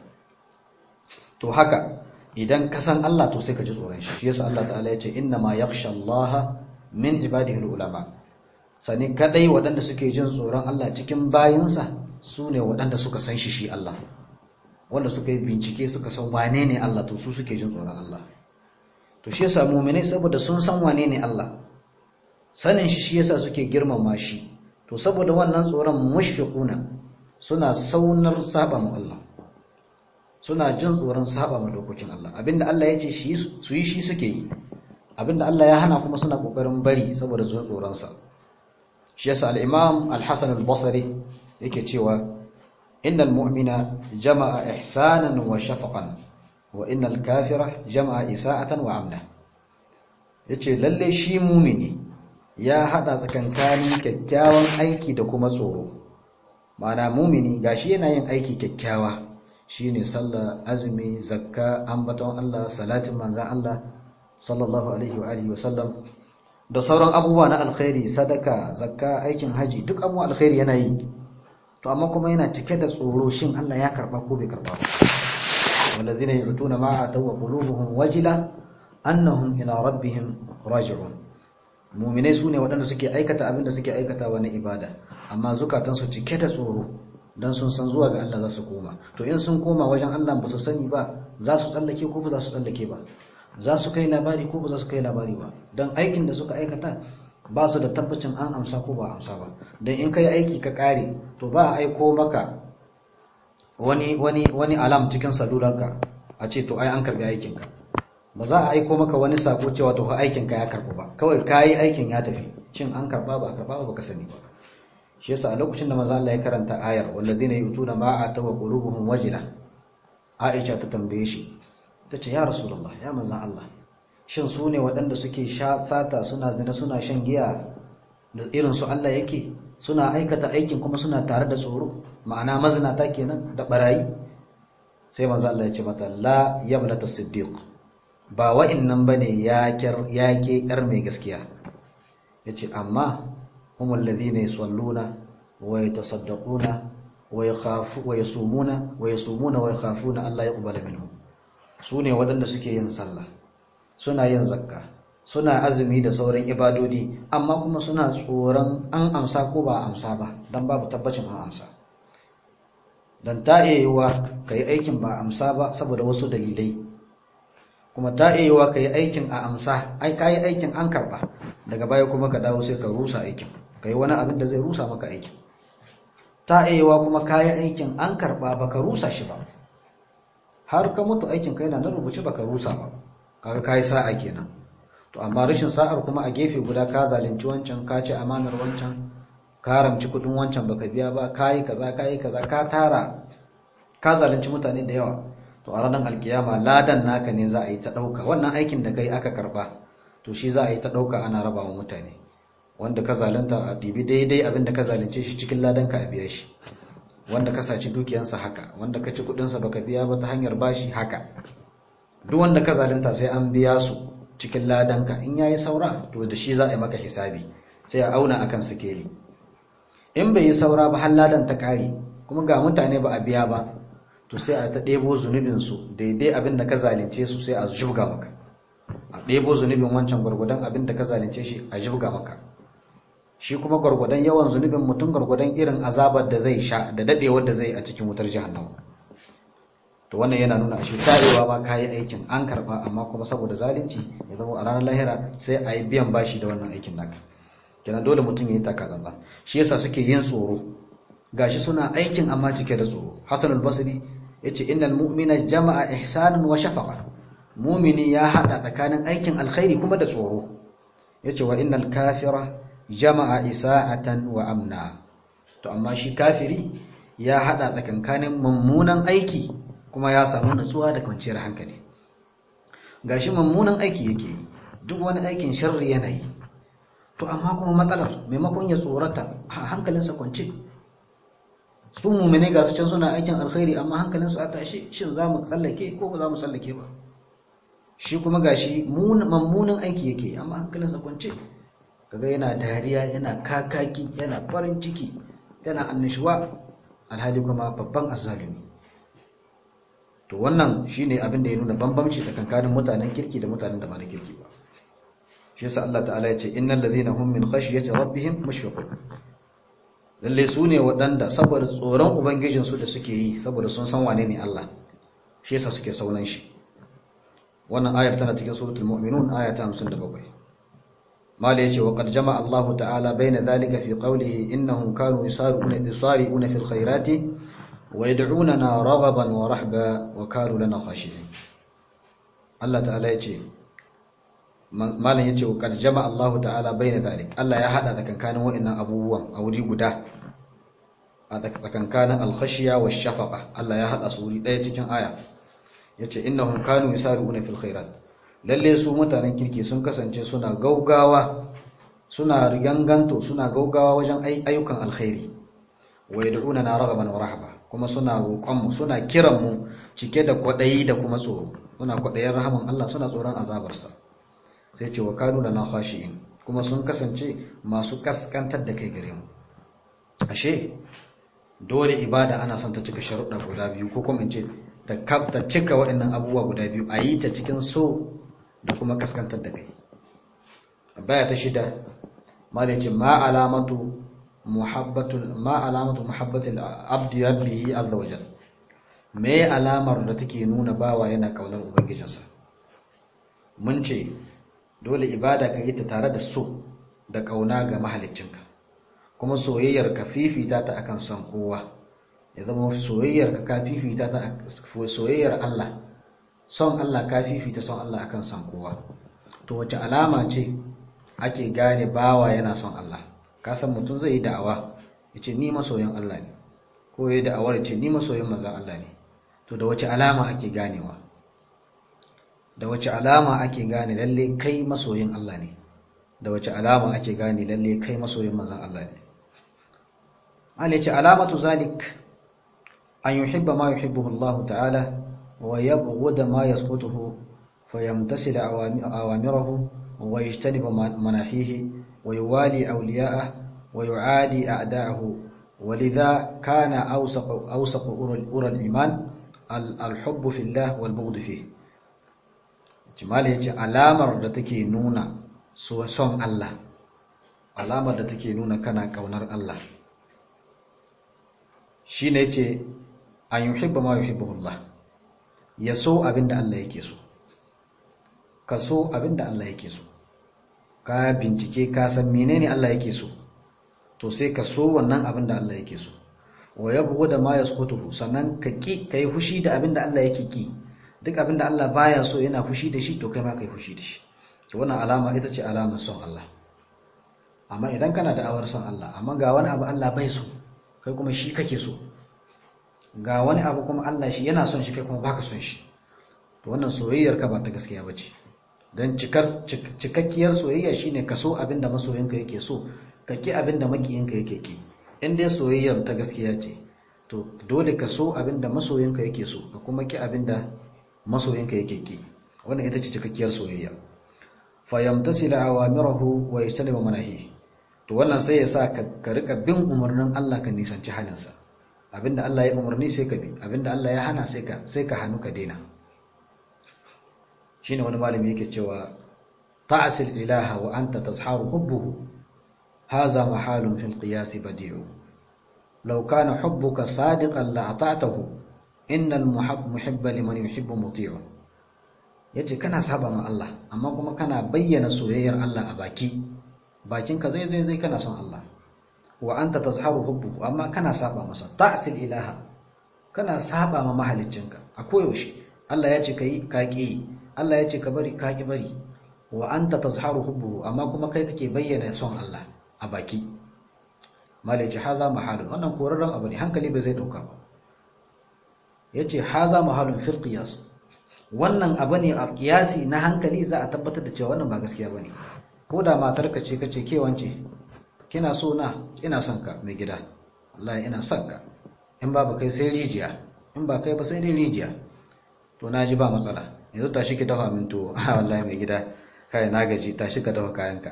to haka idan ka san Allah to sai ka ji tsoron shi yasa Allah ta'ala ya ce inna ma yakhsha Allah min ibadihi ulama sani kadai waɗanda suke jin tsoron Allah cikin bayinsa su ne waɗanda suka san shi shi Allah wanda suka yi bincike suka san wane ne Allah to su suke jin tsoron Allah to shi yasa mu'minai saboda sun san wane ne Allah sanin shi shi yasa suke girmama shi to saboda wannan tsoron mushfiquna suna saunar saba mu Allah suna jin tsoron saba ma dokokin Allah abinda Allah ya ce shi su yi shi suke yi abinda Allah ya hana kuma suna kokarin bari saboda jin tsoron sa shi yasa al-Imam al-Hasan al-Basri yake cewa innal mu'mina jama'a ihsanan wa shafaqan wa innal kafira jama'a isa'atan wa amna yace lalle shi mumini ya hada tsakankanin kyakkyawan aiki da kuma tsoro ma'ana mumini gashi yana yin aiki kyakkyawa shine sallah azumi zakka ambaton Allah salatin manzon Allah sallallahu alaihi wa alihi wasallam da sauran abubuwa na alkhairi sadaka zakka aikin haji duk abubuwan alkhairi yana yi to amma kuma yana cike da tsoro shin Allah ya karba ko bai karba ba walladhina yu'tuna ma ataw wa qulubuhum wajila annahum ila rabbihim raji'un mu'minai sune waɗanda suke aikata abin da suke aikatawa na ibada amma zukatansu cike da tsoro dan sun san zuwa ga Allah za su koma to in sun koma wajen Allah ba su sani ba za su tsallake ko ba za su tsallake ba za su kai labari ko ba za su kai labari ba dan aikin da suka aikata ba su da tabbacin an amsa ko ba amsa ba dan in kai aiki ka kare to ba a aiko maka wani wani wani alam cikin salularka a ce to ai an karbi aikinka ba za a aiko maka wani sako cewa to aikinka ya karbu ba kawai kayi aikin ya tafi shin an karba ba karba ba ka sani ba shi yasa a lokacin da manzo Allah ya karanta ayar walladina yutuna ma atawa qulubuhum wajila Aisha ta tambaye shi tace ya rasulullah ya manzo Allah shin su ne waɗanda suke sata suna zina suna shan giya da irin su Allah yake suna aikata aikin kuma suna tare da tsoro ma'ana mazinata kenan da barayi sai manzo Allah ya ce mata la yabnata siddiq ba wa'annan bane ya yake yar mai gaskiya yace amma هم الذين يصلون ويتصدقون ويخافون ويصومون ويصومون ويخافون الله يقبل منهم sune waɗanda suke yin sallah suna yin zakka suna azumi da sauran ibadodi amma kuma suna tsoron an amsa ko ba amsa ba dan babu tabbacin an amsa dan ta yiwa kai aikin ba amsa ba saboda wasu dalilai kuma ta yiwa kai aikin a amsa ai kai aikin an karba daga baya kuma ka dawo sai ka rusa aikin kai wani abin da zai rusa maka aikin ta aiwa kuma kayan aikin an karba baka rusa shi ba har ka mutu aikin kai na nan rubuce baka rusa ba kaga kai sa'a kenan to amma rashin sa'ar kuma a gefe guda ka zalunci wancan ka ci amanar wancan ka ramci kudin wancan baka biya ba kai kaza kai kaza ka tara ka zalunci mutane da yawa to a ranar alkiyama ladan naka ne za a yi ta dauka wannan aikin da kai aka karba to shi za a yi ta dauka ana raba wa mutane wanda ka zalunta a ɗibi daidai abin da ka zalunce shi cikin ladan ka a biya shi wanda ka saci dukiyansa haka wanda ka ci kuɗinsa baka biya ba ta hanyar bashi haka duk wanda ka zalunta sai an biya su cikin ladan ka in yayi saura to da shi za a yi maka hisabi sai a auna akan sikeli in bai yi saura ba har ladan ta kare kuma ga mutane ba a biya ba to sai a ta ɗebo zunubin su daidai abin da ka zalunce su sai a shubga maka a ɗebo zunubin wancan gwargwadon abin da ka zalunce shi a jibga maka shi kuma gwargwadon yawan zunubin mutum gwargwadon irin azabar da zai sha da dadewar da zai a cikin wutar jahannama to wannan yana nuna shi tarewa ma kayi aikin an karba amma kuma saboda zalunci ya zama a ranar lahira sai a yi biyan bashi da wannan aikin naka kenan dole mutum ya yi taka tsantsan shi yasa suke yin tsoro gashi suna aikin amma cike da tsoro hasan al-basri yace innal mu'mina jama'a ihsanan wa shafaqa mu'mini ya hada tsakanin aikin alkhairi kuma da tsoro yace wa innal kafira jama'a isa'atan wa amna to amma shi kafiri ya hada tsakankanin mummunan aiki kuma ya samu nutsuwa da kwanciyar hankali gashi mummunan aiki yake duk wani aikin sharri yana yi to amma kuma matsalar maimakon ya tsorata hankalinsa kwance su mumine ga su can suna aikin alkhairi amma hankalinsu a tashi shin za mu tsallake ko ba za mu tsallake ba shi kuma gashi mummunan aiki yake amma hankalinsa kwance kaga yana dariya yana kakaki yana farin ciki yana annishuwa alhali kuma babban azzalumi to wannan shine abin da ya nuna bambamci tsakankanin mutanen kirki da mutanen da ba na kirki ba shi yasa Allah ta'ala ya ce innal ladhina hum min khashyati rabbihim mushfiqun lalle su ne waɗanda saboda tsoron ubangijin su da suke yi saboda sun san wane ne Allah shi yasa suke saunan shi wannan ayar tana cikin suratul mu'minun aya ta 57 mala yace wa qad jama'a Allah ta'ala baina dhalika fi qawlihi innahum kanu yusari'una yusari'una fil khairati wa yad'unana raghaban wa rahba wa kanu lana khashi'in Allah ta'ala yace malam yace wa qad jama'a Allah ta'ala baina dhalik Allah ya hada tsakankanin wa'annan abubuwan a wuri guda a tsakankanin al-khashiya wa shafaqa Allah ya hada su wuri daya cikin aya yace innahum kanu yusari'una fil khairat lalle su mutanen kirki sun kasance suna gaugawa suna riganganto suna gaugawa wajen ayyukan alkhairi wa yad'una na raghaban wa rahaba kuma suna roƙon mu suna kiran mu cike da kwadayi da kuma tsoro suna kwadayin rahaman Allah suna tsoron azabarsa sai ce wa kanu lana khashi'in kuma sun kasance masu kaskantar da kai gare mu ashe dole ibada ana son ta cika sharuɗa guda biyu ko kuma in ce ta cika waɗannan abubuwa guda biyu a yi ta cikin so da kuma kaskantar da kai baya ta shida malaci ma alamatu muhabbatul ma alamatu muhabbatul abdi rabbihi azza wajal me alamar da take nuna bawa yana kaunar ubangijinsa mun ce dole ibada ka yi ta tare da so da kauna ga mahaliccinka kuma soyayyar ka fifita ta akan son kowa ya zama soyayyar ka ka fifita ta soyayyar Allah son Allah ka fifita son Allah akan son kowa to wace alama ce ake gane bawa yana son Allah ka san mutum zai yi da'awa ya ce ni masoyin Allah ne ko ya da'awar ya ce ni masoyin manzon Allah ne to da wace alama ake ganewa da wace alama ake gane lalle kai masoyin Allah ne da wace alama ake gane lalle kai masoyin manzon Allah ne Allah ya ce alamatu zalik an yuhibba ma yuhibbuhu Allah ta'ala ويبغض ما يسقطه فيمتثل أوامره ويجتنب مناحيه ويوالي أولياءه ويعادي أعداءه ولذا كان أوسق, أوسق أورى الإيمان الحب في الله والبغض فيه جمال يجي علامة تكي نونا سوى صن الله علامة تكي نونا كان كونر الله شين يجي أن يحب ما يحبه الله ya so abin da Allah yake so ka so abin da Allah yake so ka bincike ka san menene Allah yake so to sai ka so wannan abin da Allah yake so wa yabghu da ma yasqutuhu sannan ka ki kai fushi da abin da Allah yake ki duk abin da Allah baya so yana fushi da shi to kai ma kai fushi da shi to wannan alama ita ce alamar son Allah amma idan kana da awar son Allah amma ga wani abu Allah bai so kai kuma shi kake so ga wani abu kuma Allah shi yana son shi kai kuma baka son shi to wannan soyayyar ka ba ta gaskiya bace dan cikar cikakkiyar soyayya shine ka so abinda masoyinka yake so ka ki abinda makiyinka yake ki in dai soyayyar ta gaskiya ce to dole ka so abinda masoyinka yake so ka kuma ki abinda masoyinka yake ki wannan ita ce cikakkiyar soyayya fa yamtasila awamirahu wa yajtanibu manahi to wannan sai ya sa ka rika bin umarnin Allah ka nisanci halinsa abinda Allah ya umarni sai ka bi abinda Allah ya hana sai ka sai ka hannu ka daina shine wani malami yake cewa ta'sil ilaha wa anta tazharu hubbuhu hadha mahalun fil qiyas badi'u law kana hubbuka sadiqan la ata'tahu innal muhibba liman yuhibbu muti'u yace kana saba ma Allah amma kuma kana bayyana soyayyar Allah a baki bakinka zai zai zai kana son Allah wa anta tazharu hubbuhu amma kana saba masa ta'sil ilaha kana saba ma mahaliccinka a koyaushe Allah ya ce kai ka ki Allah ya ce ka bari ka ki bari wa anta tazharu hubbuhu amma kuma kai kake bayyana son Allah a baki malaci haza mahalun wannan korarren abu ne hankali bai zai dauka ba yace haza mahalun fil qiyas wannan abu ne a kiyasi na hankali za a tabbatar da cewa wannan ba gaskiya bane ko da matarka ce kace ke wance kina so na ina son ka mai gida wallahi ina son ka in ba kai sai rijiya in ba kai ba sai dai rijiya to na ji ba matsala yanzu tashi ki dafa min tuwo a wallahi mai gida kai na gaji tashi ka dafa kayanka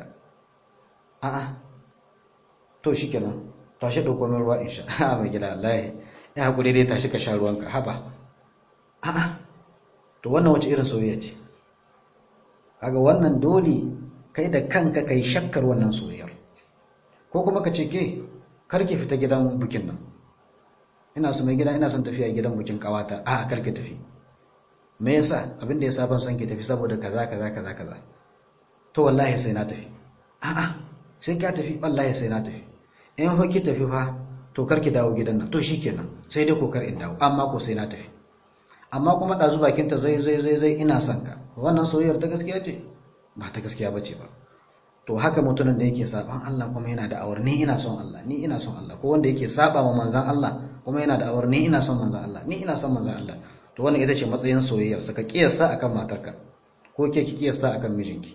a'a to shikenan tashi dauko min ruwa in sha a mai gida wallahi ya hakuri dai tashi ka sha ruwanka haba a'a to wannan wace irin soyayya ce kaga wannan dole kai da kanka kai shakkar wannan soyayyar ko kuma ka ce ke karki fita gidan bukin nan ina so mai gida ina son tafiya gidan bukin kawata a karki tafi me yasa abin da yasa ban son ki tafi saboda kaza kaza kaza kaza to wallahi sai na tafi a'a sai ka tafi wallahi sai na tafi in fa ki tafi fa to karki dawo gidan nan to shikenan sai dai kokar in dawo amma ko sai na tafi amma kuma dazu bakinta zai zai zai zai ina son ka wannan soyayyar ta gaskiya ce ba ta gaskiya bace ba to haka mutumin da yake saban Allah kuma yana da awar ni ina son Allah ni ina son Allah ko wanda yake saba ma manzon Allah kuma yana da awar ni ina son manzon Allah ni ina son manzon Allah to wannan ita ce matsayin soyayyar sa ka kiyasta akan matarka ko ke ki kiyasta akan mijinki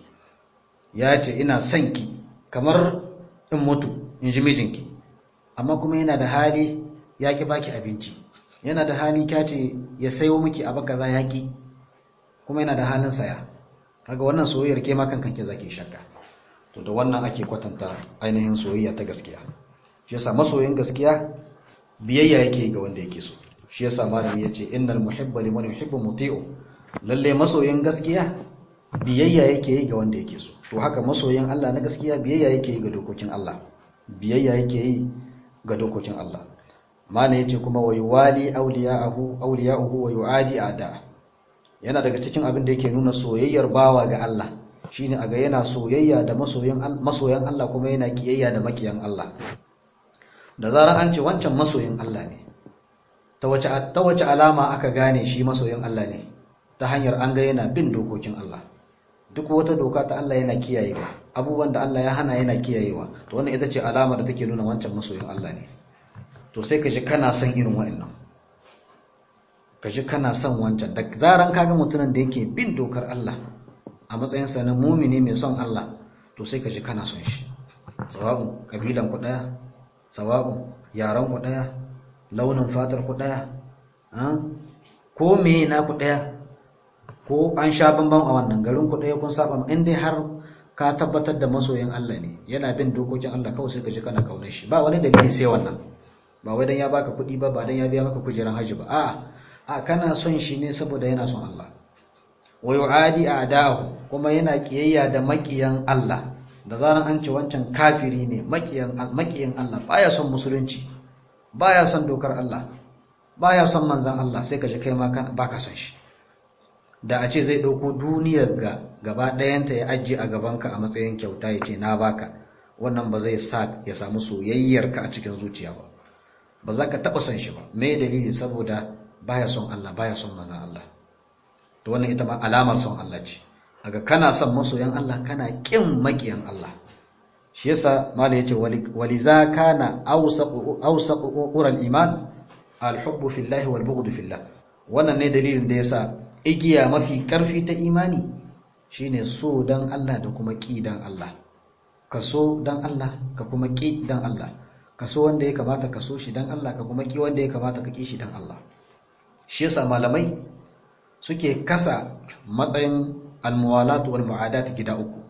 ya ce ina son ki kamar in mutu in ji mijinki amma kuma yana da hali ya ki baki abinci yana da hali kyace ya sayo miki abu kaza ya ki kuma yana da halin saya kaga wannan soyayyar ke ma kankan ke zaki shakka to da wannan ake kwatanta ainihin soyayya ta gaskiya shi yasa masoyin gaskiya biyayya yake ga wanda yake so shi yasa malami yace innal muhibba liman yuhibbu muti'u lalle masoyin gaskiya biyayya yake yi ga wanda yake so to haka masoyin Allah na gaskiya biyayya yake yi ga dokokin Allah biyayya yake yi ga dokokin Allah malami yace kuma wa yuwali awliya'ahu awliya'uhu wa yu'adi a'da yana daga cikin abin da yake nuna soyayyar bawa ga Allah shine aga yana soyayya da masoyan masoyan Allah kuma yana kiyayya da makiyan Allah da zarar an ce wancan masoyin Allah ne ta wace ta wace alama aka gane shi masoyin Allah ne ta hanyar an ga yana bin dokokin Allah duk wata doka ta Allah yana kiyayewa abubuwan da Allah ya hana yana kiyayewa to wannan ita ce alama da take nuna wancan masoyin Allah ne to sai ka ji kana son irin wa'annan ka ji kana son wancan da zaran kaga mutumin da yake bin dokar Allah a matsayinsa na mumini mai son Allah to sai ka ji kana son shi sawa'un kabilan ku daya sawa'un yaran ku daya launin fatar ku daya ko me na ku daya ko an sha bamban a wannan garin ku daya kun saba in dai har ka tabbatar da masoyin Allah ne yana bin dokokin Allah kawai sai ka ji kana kaunar shi ba wani dalili sai wannan ba wai dan ya baka kuɗi ba ba dan ya biya maka kujeran haji ba a'a a kana son shi ne saboda yana son Allah wa yu'adi a'dahu kuma yana kiyayya da makiyan Allah da zaran an ce wancan kafiri ne makiyan makiyan Allah baya son musulunci baya son dokar Allah baya son manzon Allah sai ka ji kai ma baka son shi da a ce zai dauko duniyar ga gaba ɗayanta ya ajiye a gabanka a matsayin kyauta ya ce na baka wannan ba zai sa ya samu soyayyarka a cikin zuciya ba ba za ka taɓa son shi ba me dalili saboda baya son Allah baya son manzon Allah to wannan ita ma alamar son Allah ce daga kana son masoyan Allah kana kin makiyan Allah shi yasa malai yace waliza kana awsaqu awsaqu qural iman alhubbu fillahi wal bughdu fillah wannan ne dalilin da yasa igiya mafi karfi ta imani shine so dan Allah da kuma ki dan Allah ka so dan Allah ka kuma ki dan Allah ka so wanda ya kamata ka so shi dan Allah ka kuma ki wanda ya kamata ka ki shi dan Allah shi yasa malamai suke kasa matsayin almuwalatu wal mu'adat gida uku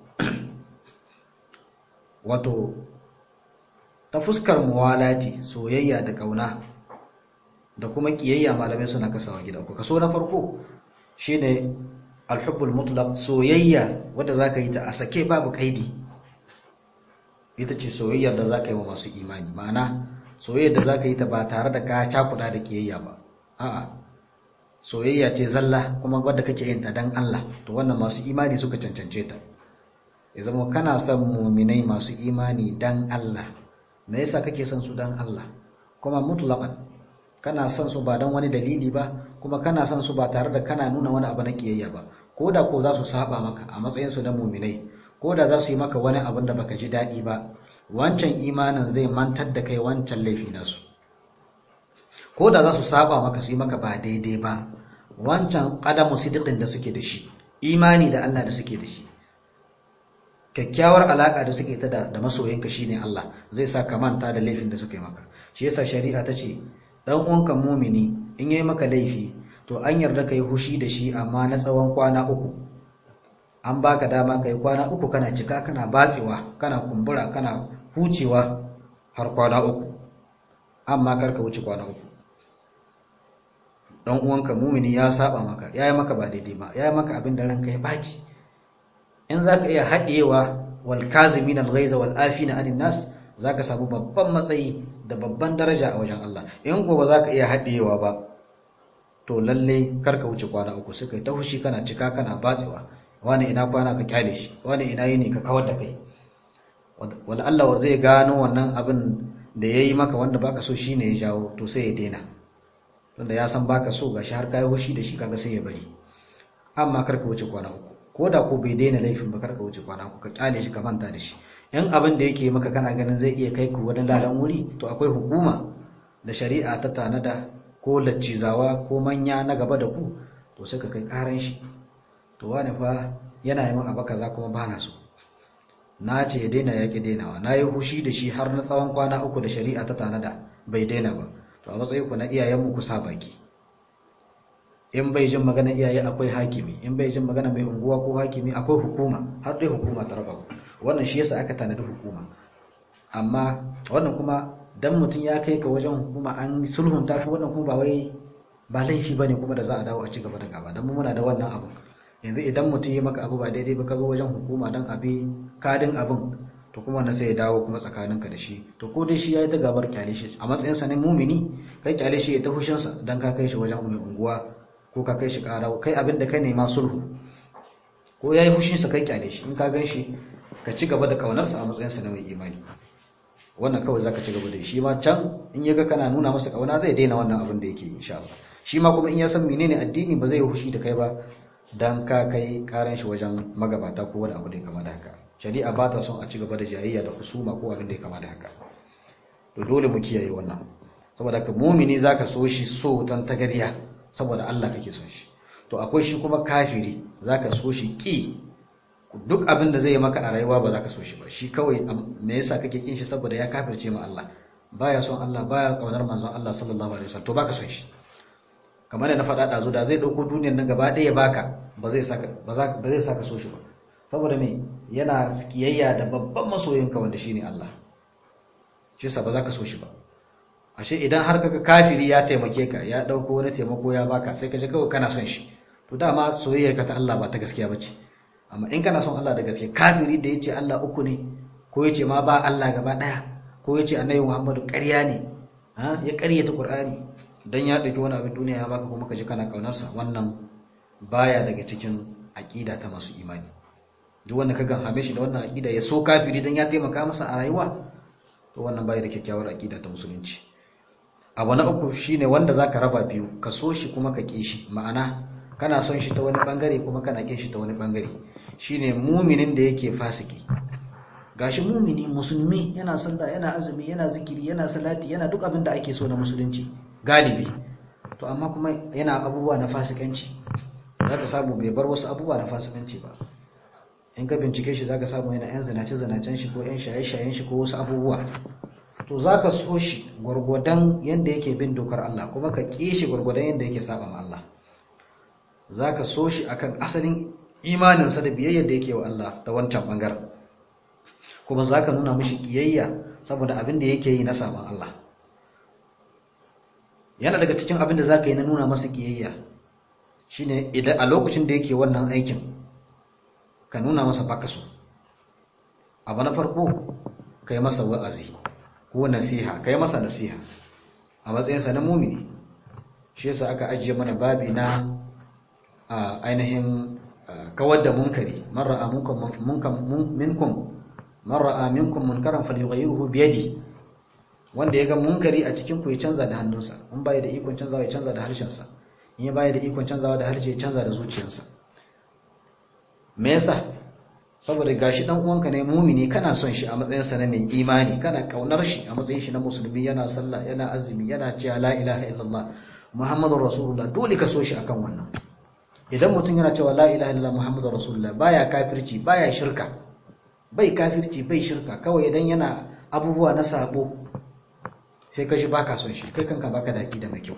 wato ta fuskar muwalati soyayya da kauna da kuma kiyayya malamai suna kasawa gida uku kaso na farko shine alhubbul mutlaq soyayya wadda zaka yi ta a sake babu kaidi ita ce soyayyar da zaka yi wa masu imani ma'ana soyayyar da zaka yi ta ba tare da ka cakuda da kiyayya ba a'a soyayya ce zalla kuma wadda kake yin ta dan Allah to wannan masu imani suka cancance ta ya zama kana son muminai masu imani dan Allah me yasa kake son su dan Allah kuma mutlaqan kana son su ba dan wani dalili ba kuma kana son su ba tare da kana nuna wani abu na kiyayya ba ko da ko za su saba maka a matsayin su na muminai ko da za su yi maka wani abin da baka ji daɗi ba wancan imanin zai mantar da kai wancan laifi nasu ko da za su saba maka su yi maka ba daidai ba wancan ƙadamu sidiqin da suke da shi imani da Allah da suke da shi kyakkyawar alaƙa da suke ta da masoyinka shine Allah zai sa ka manta da laifin da suka yi maka shi yasa shari'a ta ce dan uwanka mumini in yayi maka laifi to an yarda kai hushi da shi amma na tsawon kwana uku an baka dama kai kwana uku kana cika kana batsewa kana kumbura kana hucewa har kwana uku amma karka wuce kwana uku dan uwanka mumini ya saba maka yayi maka ba daidai ba yayi maka abin da ranka ya baci in zaka iya haɗewa wal kazimin al ghaiza wal afina anin nas zaka samu babban matsayi da babban daraja a wajen Allah in gobe zaka iya haɗewa ba to lalle karka wuce kwana uku sai kai ta hushi kana cika kana batsewa wani ina kwana ka kyale shi wani ina yini ka kawar da kai wala Allah zai gano wannan abin da yayi maka wanda baka so shine ya jawo to sai ya daina tunda ya san baka so gashi har kai hushi da shi kaga sai ya bari amma karka wuce kwana uku ko da ko bai daina laifin ba karka wuce kwana uku ka kyale shi ka manta da shi in abin da yake maka kana ganin zai iya kai ku wani lalan wuri to akwai hukuma da shari'a ta tanada ko laccizawa ko manya na gaba da ku to sai ka kai karan shi to wani fa yana yi min abu kaza kuma ba na so na ce ya daina ya ki dainawa na yi hushi da shi har na tsawon kwana uku da shari'a ta tanada bai daina ba to a matsayin ku na iyayenmu ku sa baki in bai jin magana iyaye akwai hakimi in bai jin magana mai unguwa ko hakimi akwai hukuma har dai hukuma ta raba wannan shi yasa aka tanadi hukuma amma wannan kuma dan mutum ya kai ka wajen hukuma an sulhunta ka wannan kuma ba wai ba laifi bane kuma da za a dawo a ci gaba da gaba dan mu muna da wannan abu yanzu idan mutum ya maka abu ba daidai ba ka zo wajen hukuma dan abi kadin abin to kuma wannan sai ya dawo kuma tsakaninka da shi to ko dai shi ya yi ta gabar kyale shi a matsayin sa ne mumini kai kyale shi ya ta hushin sa dan ka kai shi wajen mai unguwa ko ka kai shi ƙara kai abin da kai nema sulhu ko yayi hushin sa kai kyale shi in ka gan shi ka ci gaba da kaunar sa a matsayin sa na mai imani wannan kawai zaka ci gaba da shi ma can in ya ga kana nuna masa kauna zai daina wannan abin da yake insha Allah shi ma kuma in ya san menene addini ba zai yi hushi da kai ba dan ka kai karan shi wajen magabata ko wani abu da ya kama da haka shari'a ba ta son a ci gaba da jayayya da husuma ko abin da ya kama da haka to dole mu kiyaye wannan saboda ka mumini zaka so shi so tan tagariya saboda Allah kake son shi to akwai shi kuma kafiri zaka so shi ki duk abin da zai yi maka a rayuwa ba zaka so shi ba shi kawai me yasa kake kin shi saboda ya kafirce ma Allah baya son Allah baya kaunar manzon Allah sallallahu alaihi wasallam to baka son shi kamar da na faɗa ɗazu da zai ɗauko duniyar nan gaba ɗaya baka ba zai saka ba zai saka so shi ba saboda me yana kiyayya da babban masoyinka wanda shine Allah shi yasa ba za ka so shi ba ashe idan har kaga kafiri ya taimake ka ya ɗauko wani taimako ya baka sai ka ji kawai kana son shi to dama soyayyar ka ta Allah ba ta gaskiya bace amma in kana son Allah da gaske kafiri da yace Allah uku ne ko yace ma ba Allah gaba ɗaya ko yace annabi Muhammadu ƙarya ne ya ƙaryata Qur'ani dan ya ɗauki wani abin duniya ya baka kuma ka ji kana ƙaunarsa wannan baya daga cikin aƙida ta masu imani duk wanda ka hame shi da wannan aƙida ya so kafiri dan ya taimaka masa a rayuwa to wannan baya da kyakkyawar aƙida ta musulunci abu na uku shine wanda zaka raba biyu ka so shi kuma ka ƙi shi ma'ana kana son shi ta wani bangare kuma kana ƙin shi ta wani bangare shine muminin da yake fasiki gashi mumini musulmi yana sallah yana azumi yana zikiri yana salati yana duk abin da ake so na musulunci galibi to amma kuma yana abubuwa na fasikanci zaka samu bai bar wasu abubuwa na fasikanci ba in ka bincike shi zaka samu yana yan zinace zinacen shi ko yan shaye-shayen shi ko wasu abubuwa to zaka so shi gwargwadon yanda yake bin dokar Allah kuma ka ƙi shi gwargwadon yanda yake saba ma Allah zaka so shi akan asalin imaninsa da biyayyar da yake wa Allah ta wancan bangaren kuma zaka nuna mishi kiyayya saboda abin da yake yi na saban Allah yana daga cikin abin da zaka yi na nuna masa kiyayya shine idan a lokacin da yake wannan aikin ka nuna masa baka so abu na farko kai masa wa'azi ko nasiha kai masa nasiha a matsayinsa na mumini shi yasa aka ajiye mana babi na ainihin kawar da munkari man ra'a minkum man ra'a minkum munkaran falyughayyirhu bi yadihi wanda ya ga munkari a cikin ku ya canza da hannunsa in bai da ikon canzawa ya canza da harshensa in ya bai da ikon canzawa da harshe ya canza da zuciyarsa me yasa saboda gashi dan uwanka ne mumini kana son shi a matsayin sa na mai imani kana kaunar shi a matsayin shi na musulmi yana sallah yana azumi yana cewa la ilaha illallah muhammadur rasulullah dole ka so shi akan wannan idan mutum yana cewa la ilaha illallah muhammadur rasulullah baya kafirci baya shirka bai kafirci bai shirka kawai idan yana abubuwa na sabo sai ka ji baka son shi kai kanka baka daki da mai kyau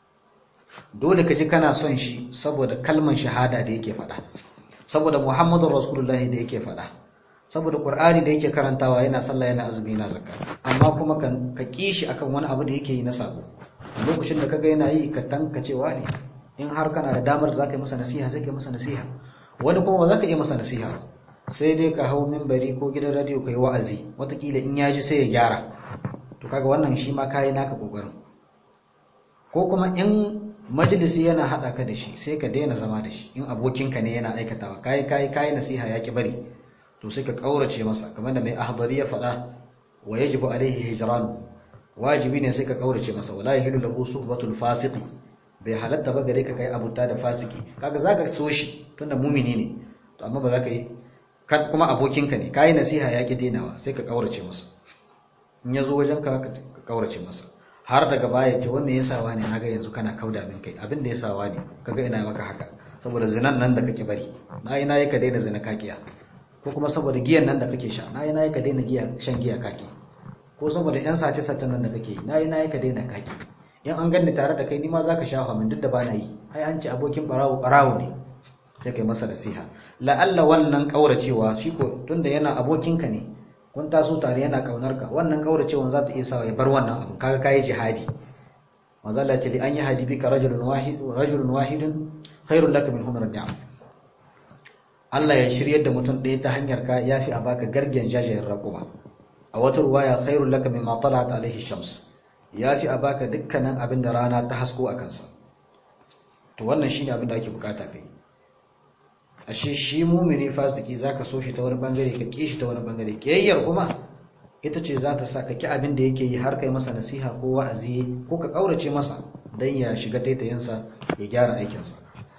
dole ka ji kana son shi saboda kalman shahada da yake faɗa saboda muhammadun rasulullahi da yake faɗa saboda qur'ani da yake karantawa yana sallah yana azumi yana zakka amma kuma ka ki shi akan wani abu da yake yi na sabo a lokacin da kaga yana yi ka tanka cewa ne in har kana da damar da zaka yi masa nasiha sai ka masa nasiha wani kuma ba za ka yi masa nasiha ba sai dai ka hau minbari ko gidan radio ka yi wa'azi watakila in ya ji sai ya gyara to kaga wannan shi ma kayi naka kokarin ko kuma in majalisi yana hada ka da shi sai ka daina zama da shi in abokinka ne yana aikatawa kai kai kai nasiha ya ki bari to sai ka kaurace masa kamar da mai ahdari ya faɗa wa yajibu alaihi hijran wajibi ne sai ka kaurace masa wala yahilu lahu suhbatul fasiq bai halatta ba gare ka kai abuta da fasiki kaga zaka so shi tunda mumini ne to amma ba za ka yi kuma abokinka ne kai nasiha ya ki dainawa sai ka kaurace masa in ya zo wajen ka ka kaurace masa har daga baya ce wannan ya sawa ne naga yanzu kana kauda min kai abin da ya sawa ne kaga ina maka haka saboda zinan nan da kake bari na yi nayi ka daina zina kakiya ko kuma saboda giyan nan da kake sha na yi nayi ka daina giya shan giya kaki ko saboda yan sace sace nan da kake yi na yi nayi ka daina kaki in an ganni tare da kai ni ma zaka shafa min duk da bana yi ai an ce abokin barawo barawo ne sai kai masa nasiha la'alla wannan kauracewa shi ko tunda yana abokinka ne kun taso tare yana kaunar ka wannan kauracewan za ta iya sawa ya bar wannan abu kaga kai jihadi manzo Allah ya ce li an yahdi bika rajulun wahid rajulun wahidun khairul lak min humr ni'am Allah ya shiryar da mutum ɗaya ta hanyar ka yafi a baka gargen jajayen raƙuma a wata ruwaya khairul lak mimma talat alaihi shams yafi a baka dukkanin abin da rana ta hasko a kansa to wannan shine abin da ake bukata kai ashe shi mumini fasiki zaka so shi ta wani bangare ka ki shi ta wani bangare kiyayyar kuma ita ce za ta sa ka ki abin da yake yi har kai masa nasiha ko wa'azi ko ka kaurace masa dan ya shiga taitayinsa ya gyara aikinsa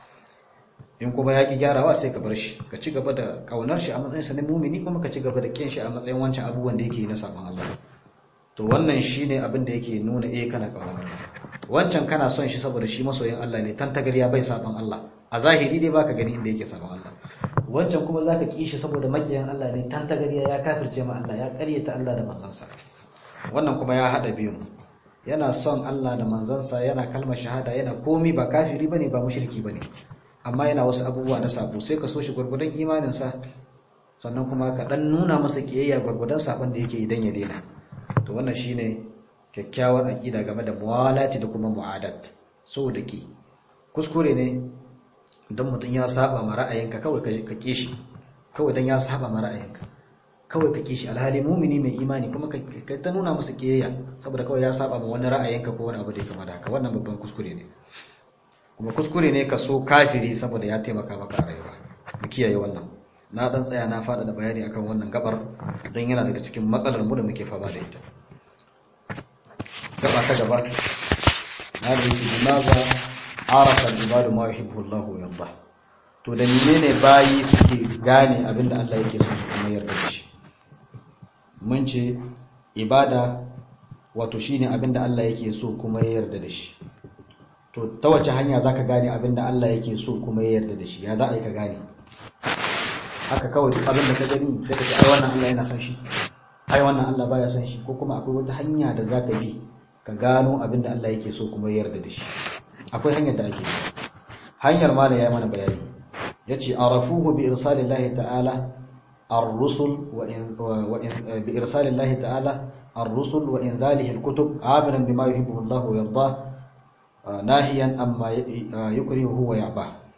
in kuma ya ki gyarawa sai ka bar shi ka ci gaba da kaunar shi a matsayin sa na mumini kuma ka ci gaba da kin shi a matsayin wancan abubuwan da yake yi na sabon Allah to wannan shine abin da yake nuna eh kana kaunar Allah wancan kana son shi saboda shi masoyin Allah ne tantagariya bai sabon Allah a zahiri dai baka gani inda yake sabon Allah wancan kuma zaka ki shi saboda makiyan Allah ne tantagariya ya kafirce ma Allah ya karyata Allah da manzansa wannan kuma ya hada biyu yana son Allah da manzansa yana kalmar shahada yana komi ba kafiri bane ba mushriki bane amma yana wasu abubuwa na sabo sai ka so shi gurgudan imanin sa sannan kuma ka dan nuna masa kiyayya gurgudan sabon da yake idan ya daina to wannan shine kyakkyawar aqida game da muwalati da kuma mu'adat so da ki kuskure ne don mutum ya saba ma ra'ayinka kawai ka kishi kawai don ya saba ma ra'ayinka kawai ka kishi alhali mumini mai imani kuma ka ta nuna masa kiyayya saboda kawai ya saba ma wani ra'ayinka ko wani abu da ya kama da haka wannan babban kuskure ne kuma kuskure ne ka so kafiri saboda ya taimaka maka a rayuwa mu kiyaye wannan na dan tsaya na fada da bayani akan wannan gabar don yana daga cikin matsalar mu da muke fama da ita gaba ta gaba na da yake limaza arafa ibadu ma yuhibbu Allah wa yarda to da menene bayi suke gane abinda Allah yake so su kuma yarda da shi mun ce ibada wato shine abinda Allah yake so kuma ya yarda da shi to ta wace hanya zaka gane abinda Allah yake so kuma ya yarda da shi ya za a yi ka gane haka kawai duk abinda ka gani sai ka ce ai wannan Allah yana son shi ai wannan Allah baya son shi ko kuma akwai wata hanya da zaka bi ka gano abinda Allah yake so kuma ya yarda da shi akwai hanyar da ake hanyar ma da ya mana bayani yace arafuhu bi irsalillahi ta'ala ar-rusul wa in bi irsalillahi ta'ala ar-rusul wa inzalihi al-kutub amilan bima yuhibbu Allah wa yarda nahiyan amma yukrihu wa ya'ba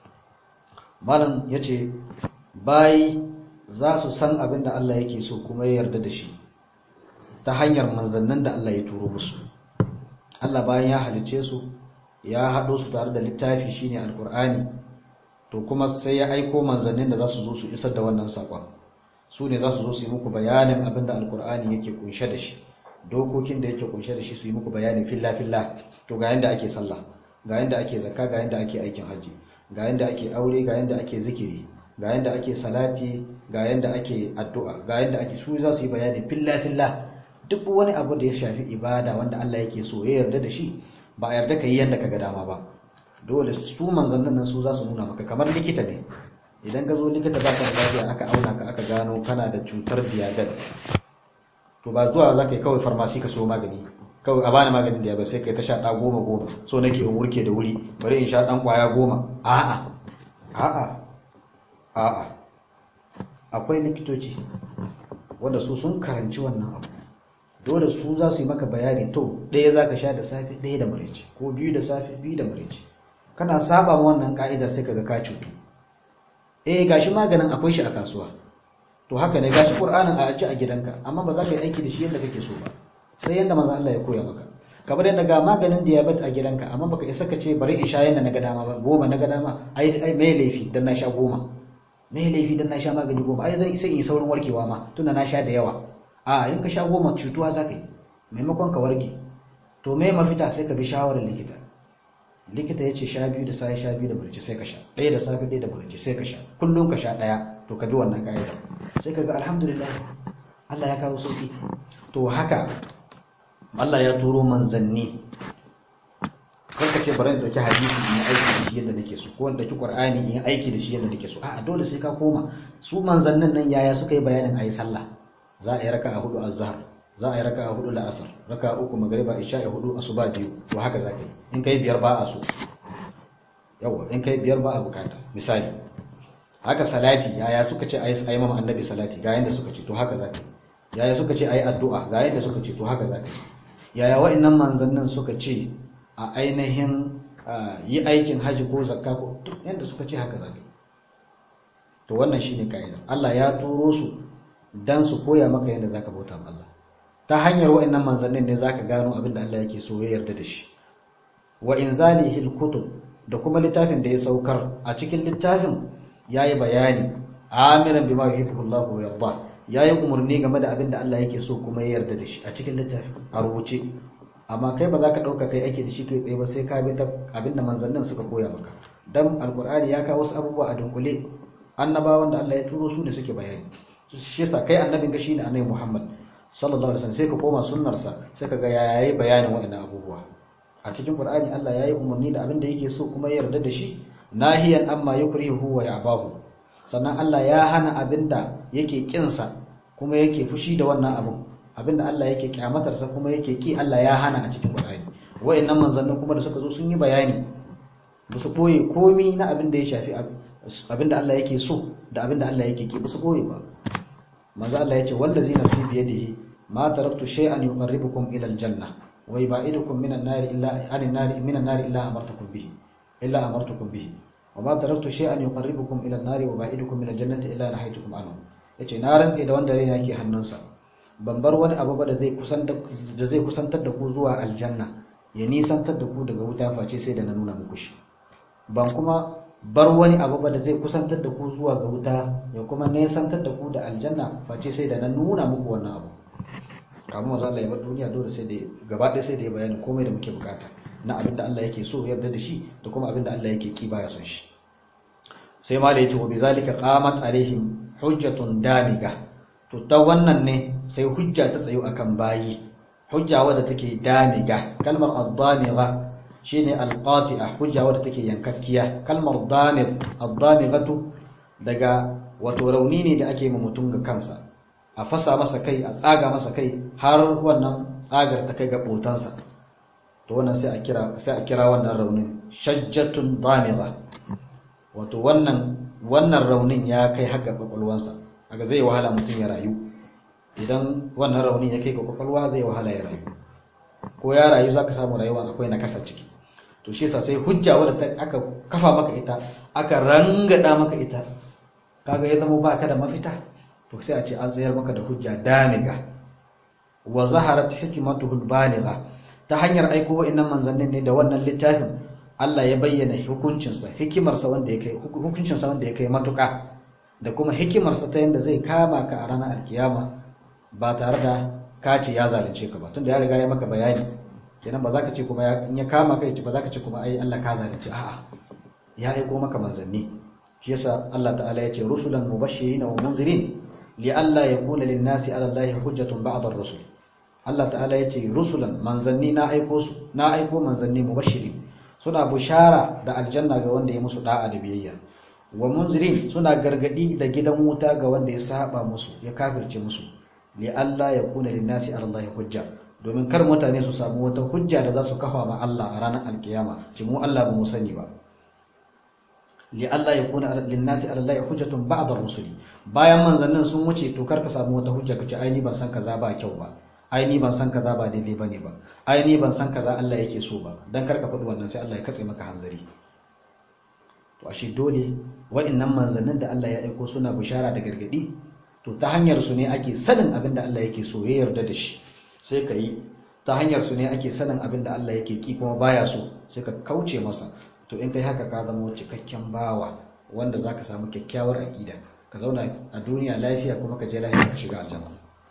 malam yace bayi za su san abin da Allah yake so kuma ya yarda da shi ta hanyar manzannin da Allah ya turo musu Allah bayan ya halice su ya haɗo su tare da littafi shine alkur'ani to kuma sai ya aiko manzannin da za su zo su isar da wannan saƙon su ne za su zo su yi muku bayanin abin da alkur'ani yake kunshe da shi dokokin da yake kunshe da shi su yi muku bayani filla filla to ga yanda ake sallah ga yanda ake zakka ga yanda ake aikin haji ga yanda ake aure ga yanda ake zikiri ga yanda ake salati ga yanda ake addu'a ga yanda ake su za su yi bayani filla filla duk wani abu da ya shafi ibada wanda Allah yake so ya yarda da shi ba a yarda ka yi yanda ka ga dama ba dole su manzannin nan su za su nuna maka kamar likita ne idan ka zo likita ba ka da lafiya aka auna ka aka gano kana da cutar diabetes to ba zuwa za ka yi kawai farmasi ka so magani kawai a bani maganin diabetes sai ka yi ta sha ɗa goma goma so nake in wurke da wuri bari in sha ɗan ƙwaya goma a'a a'a a'a akwai likitoci wanda su sun karanci wannan abu dole su za su yi maka bayani to ɗaya za ka sha da safe ɗaya da maraice ko biyu da safe biyu da maraice kana saba ma wannan ka'ida sai kaga ka cutu eh gashi maganin akwai shi a kasuwa to haka ne gashi qur'anin a aji a gidanka amma ba za ka yi aiki da shi yadda kake so ba sai yanda manzo Allah ya koya maka kamar yadda ga maganin diabetes a gidanka amma baka isa ka ce bari in sha yanda na ga dama ba goma na ga dama ai ai me laifi dan na sha goma me laifi dan na sha magani goma ai zai sai in saurin warkewa ma tunda na sha da yawa a in ka sha goma cutuwa za ka yi maimakon ka warke to me mafita sai ka bi shawarar likita likita ya ce sha biyu da sai sha biyu da barci sai ka sha ɗaya da safe ɗaya da barci sai ka sha kullum ka sha ɗaya to ka bi wannan ka'ida sai ka ga alhamdulillah Allah ya kawo sauki to haka Allah ya turo manzanni kar ka ce bari in dauki hadisi in aiki da shi yadda nake so ko in dauki qur'ani in aiki da shi yadda nake so a'a dole sai ka koma su manzannin nan yaya suka yi bayanin ayi sallah za a yi raka'a hudu azhar za a yi raka'a hudu la'asar raka'a uku magriba isha'i hudu asuba biyu to haka za ka yi in kai biyar ba a so yawa in kai biyar ba a bukata misali haka salati yaya suka ce ayi ayi mama annabi salati ga yanda suka ce to haka za ka yi yaya suka ce ayi addu'a ga yanda suka ce to haka za ka yi yaya wa'annan manzannin suka ce a ainihin yi aikin haji ko zakka ko duk yanda suka ce haka za ka yi to wannan shine kaida Allah ya turo su dan su koya maka yadda zaka bauta ma Allah ta hanyar wa'annan manzannin ne zaka gano abin da Allah yake so ya yarda da shi wa inzalihi alkutub da kuma littafin da ya saukar a cikin littafin yayi bayani amiran bima yuhibbu Allah wa yarda yayi umarni game da abin da Allah yake so kuma ya yarda da shi a cikin littafin a rubuce amma kai ba za ka dauka kai ake da shi kai tsaye ba sai ka bi ta abin da manzannin suka koya maka dan alqur'ani ya kawo wasu abubuwa a dunkule annabawan da Allah ya turo su ne suke bayani shi yasa kai annabin ka shine annabi Muhammad sallallahu alaihi wasallam sai ka koma sunnarsa sai ka ga yayi bayanin waɗannan abubuwa a cikin Qur'ani Allah yayi umarni da abin da yake so kuma ya yarda da shi nahiyan amma yukrihu wa ya'bahu sannan Allah ya hana abin da yake kinsa kuma yake fushi da wannan abin abin da Allah yake kyamatarsa kuma yake ki Allah ya hana a cikin Qur'ani wayannan manzannin kuma da suka zo sun yi bayani ba su boye komi na abin da ya shafi abin da Allah yake so da abin da Allah yake ki ba su boye ba manzo Allah yace wallazi nafsi bi yadihi ma taraktu shay'an yuqarribukum ila aljanna wa yubaidukum minan nar illa anin nar minan nar illa amartukum bihi illa amartukum bihi wa ma taraktu shay'an yuqarribukum ila an-nar wa yubaidukum min al-jannati illa nahaytukum anhu yace na rantse da wanda rai yake hannunsa ban bar wani abu ba da zai kusantar da zai kusantar da ku zuwa aljanna ya nisantar da ku daga wuta face sai da na nuna muku shi ban kuma bar wani abu ba da zai kusantar da ku zuwa ga wuta ya kuma nesantar da ku da aljanna face sai da na nuna muku wannan abu kamar wanzu Allah ya bar duniya dole sai da gaba ɗaya sai da ya bayani komai da muke bukata na abin da Allah yake so yarda da shi da kuma abin da Allah yake ki baya son shi sai ma da yake wa bizalika qamat alaihim hujjatun damiga to ta wannan ne sai hujja ta tsayo akan bayi hujja wadda take damiga kalmar ad-damiga shine alqati'a hujja wadda take yankakkiya kalmar damir ad-damigatu daga wato rauni ne da ake ma mutum ga kansa a fasa masa kai a tsaga masa kai har wannan tsagar ta kai ga botansa to wannan sai a kira sai a kira wannan raunin shajjatun damigha wato wannan wannan raunin ya kai har ga kwakwalwansa kaga zai wahala mutum ya rayu idan wannan raunin ya kai ga kwakwalwa zai wahala ya rayu ko ya rayu zaka samu rayuwa akwai nakasa ciki to shi yasa sai hujja wadda aka kafa maka ita aka rangada maka ita kaga ya zama baka da mafita to sai a ce an tsayar maka da hujja damiga wa zaharat hikmatuhu baligha ta hanyar aiko wa'annan manzannin ne da wannan littafin Allah ya bayyana hukuncinsa hikimarsa wanda ya kai hukuncinsa wanda ya kai matuƙa da kuma hikimarsa ta yanda zai kama ka a ranar alkiyama ba tare da ka ce ya zalunce ka ba tunda ya riga ya maka bayani kenan ba za ka ce kuma in ya kama ka ba za ka ce kuma ai Allah ka zalunce a'a ya aiko maka manzanni shi yasa Allah ta'ala ya ce rusulan mubashirin wa munzirin li alla yakuna lin-nasi 'ala Allahi hujjatun ba'da ar-rusul Allah ta'ala ya ce rusulan manzanni na aiko su na aiko manzanni mubashirin suna bushara da aljanna ga wanda ya musu da'a da biyayya wa munzirin suna gargadi da gidan wuta ga wanda ya saba musu ya kafirce musu li alla yakuna lin-nasi 'ala Allahi hujja domin kar mutane su samu wata hujja da za su kafa ma Allah a ranar alkiyama ci mu Allah ba mu sani ba li Allah ya kuna linnasi ala Allah hujjatun ba'da rusuli bayan manzannin sun wuce to kar ka samu wata hujja kace ai ni ban san kaza ba kyau ba ai ni ban san kaza ba daidai bane ba ai ni ban san kaza Allah yake so ba dan kar ka faɗi wannan sai Allah ya katse maka hanzari to ashe dole wa'annan manzannin da Allah ya aiko suna bishara da gargadi to ta hanyar su ne ake sanin abin da Allah yake so ya yarda da shi sai ka yi ta hanyar su ne ake sanin abin da Allah yake ki kuma baya so sai ka kauce masa to in kai haka ka zama cikakken bawa wanda za ka samu kyakkyawar aƙida ka zauna a duniya lafiya kuma ka je lafiya ka shiga aljanna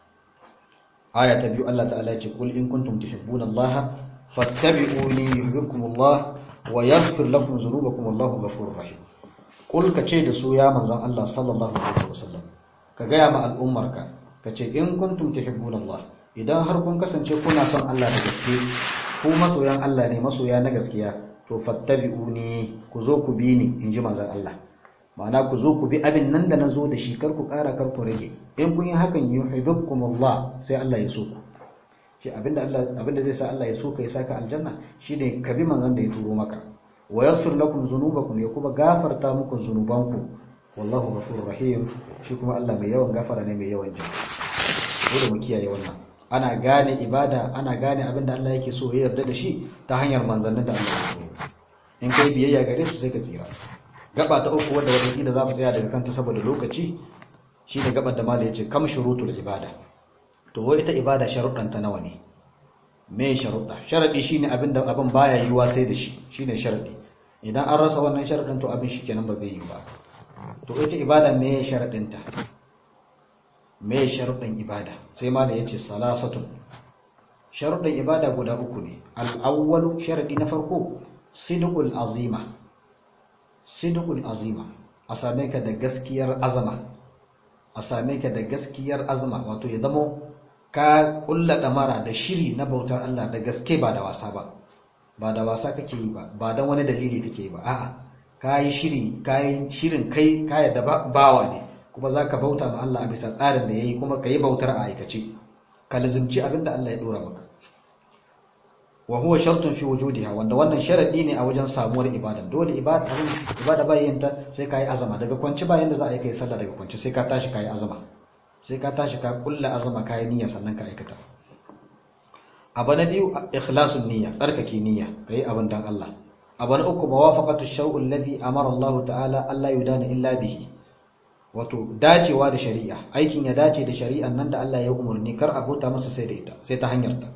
aya ta biyu Allah ta'ala ce kul in kuntum tuhibbuna Allah fattabi'uni yuhibbukum Allah wa yaghfir lakum dhunubakum Allahu ghafurur rahim kul ka ce da su ya manzon Allah sallallahu alaihi wasallam ka gaya ma al'ummarka ka ce in kuntum tuhibbuna Allah idan har kun kasance kuna son Allah da gaske ku masoyan Allah ne masoya na gaskiya to fattabi'uni ku zo ku bi ni in ji manzon Allah ma'ana ku zo ku bi abin nan da na zo da shi kar ku ƙara kar ku rage in kun yi hakan yuhibbukum Allah sai Allah ya so ku shi abinda Allah abinda zai sa Allah ya so ka ya saka aljanna shine ka bi manzon da ya turo maka wa yaghfir lakum dhunubakum ya kuma gafarta muku zunubanku wallahu ghafurur rahim shi kuma Allah mai yawan gafara ne mai yawan jin dole mu kiyaye wannan ana gane ibada ana gane abinda Allah yake so ya yarda da shi ta hanyar manzannin da Allah ya so in kai biyayya gare su sai ka tsira gaba ta uku wadda wata kila za mu tsaya daga kanta saboda lokaci shine gaban da malai yace kam shurutul ibada to wai ita ibada sharuɗan ta nawa ne me sharuɗa sharadi shine abin da abin baya yiwa sai da shi shine sharadi idan an rasa wannan sharadin to abin shikenan ba zai yi ba to ita ibada me sharadin ta me sharuɗan ibada sai malai yace salasatun sharuɗan ibada guda uku ne al-awwalu sharadi na farko sidqul azima sidqul azima a same ka da gaskiyar azama a same ka da gaskiyar azama wato ya zamo ka kulla damara da shiri na bautar Allah da gaske ba da wasa ba ba da wasa kake yi ba ba dan wani dalili kake yi ba a'a kai shiri kai shirin kai ka yadda bawa ne kuma zaka bauta ma Allah a bisa tsarin da yayi kuma kai bautar a aikace ka lazimci abinda Allah ya dora maka wa huwa shartun fi wujudiha wanda wannan sharadi ne a wajen samuwar ibada dole ibada abin ibada bayan ta sai kai azama daga kwanci bayan da za a yi kai sallah daga kwanci sai ka tashi kai azama sai ka tashi ka kulla azama kai niyya sannan ka aikata abu na biyu ikhlasun niyya tsarkake niyya kai abin dan Allah abu na uku mawafaqatu shar'u alladhi amara Allah ta'ala Allah yudana illa bihi wato dacewa da shari'a aikin ya dace da shari'an nan da Allah ya umurni kar a bauta masa sai da ita sai ta hanyar ta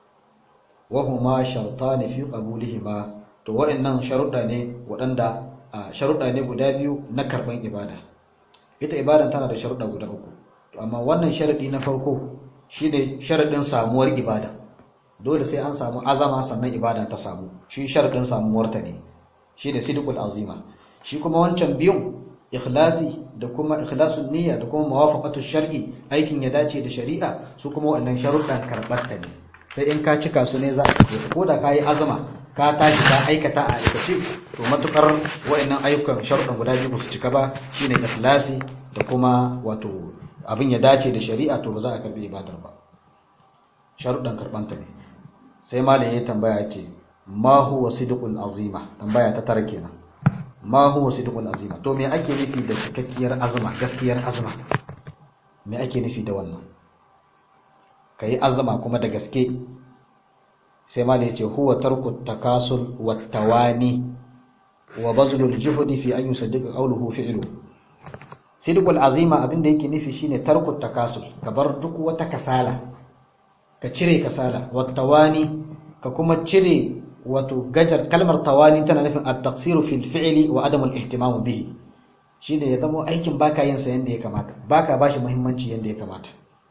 wahuma shartani fi qabulihima to wa'annan sharuɗa ne waɗanda sharuɗa ne guda biyu na karban ibada ita ibadan tana da sharuɗa guda uku to amma wannan sharadi na farko shine sharadin samuwar ibada dole sai an samu azama sannan ibada ta samu shi sharadin samuwar ta ne shine sidqul azima shi kuma wancan biyun ikhlasi da kuma ikhlasun niyya da kuma muwafaqatu shar'i aikin ya dace da shari'a su kuma wannan sharuɗan karɓar ta ne sai in ka cika su ne za a ce ko da ka yi azama ka tashi ka aikata a aikace to matukar wa'annan ayyukan sharuɗan guda biyu su cika ba shine ikhlasi da kuma wato abin ya dace da shari'a to ba za a karbi ibadar ba sharuɗan karbanta ne sai malam ya tambaya ce ma huwa sidqul azima tambaya ta tara kenan ma huwa sidqul azima to me ake nufi da cikakkiyar azuma gaskiyar azuma me ake nufi da wannan ka yi azama kuma da gaske sai ma yace huwa tarku takasul wat tawani wa bazlul juhdi fi an yusaddiqa qawluhu fi'lu sidqul azima abinda yake nufi shine tarku takasul ka bar duk wata kasala ka cire kasala wat tawani ka kuma cire wato gajar kalmar tawani tana nufin at-taqsiru fil fi'li wa adam al-ihtimam bihi shine ya zama aikin baka yin sa yanda ya kamata baka bashi muhimmanci yanda ya kamata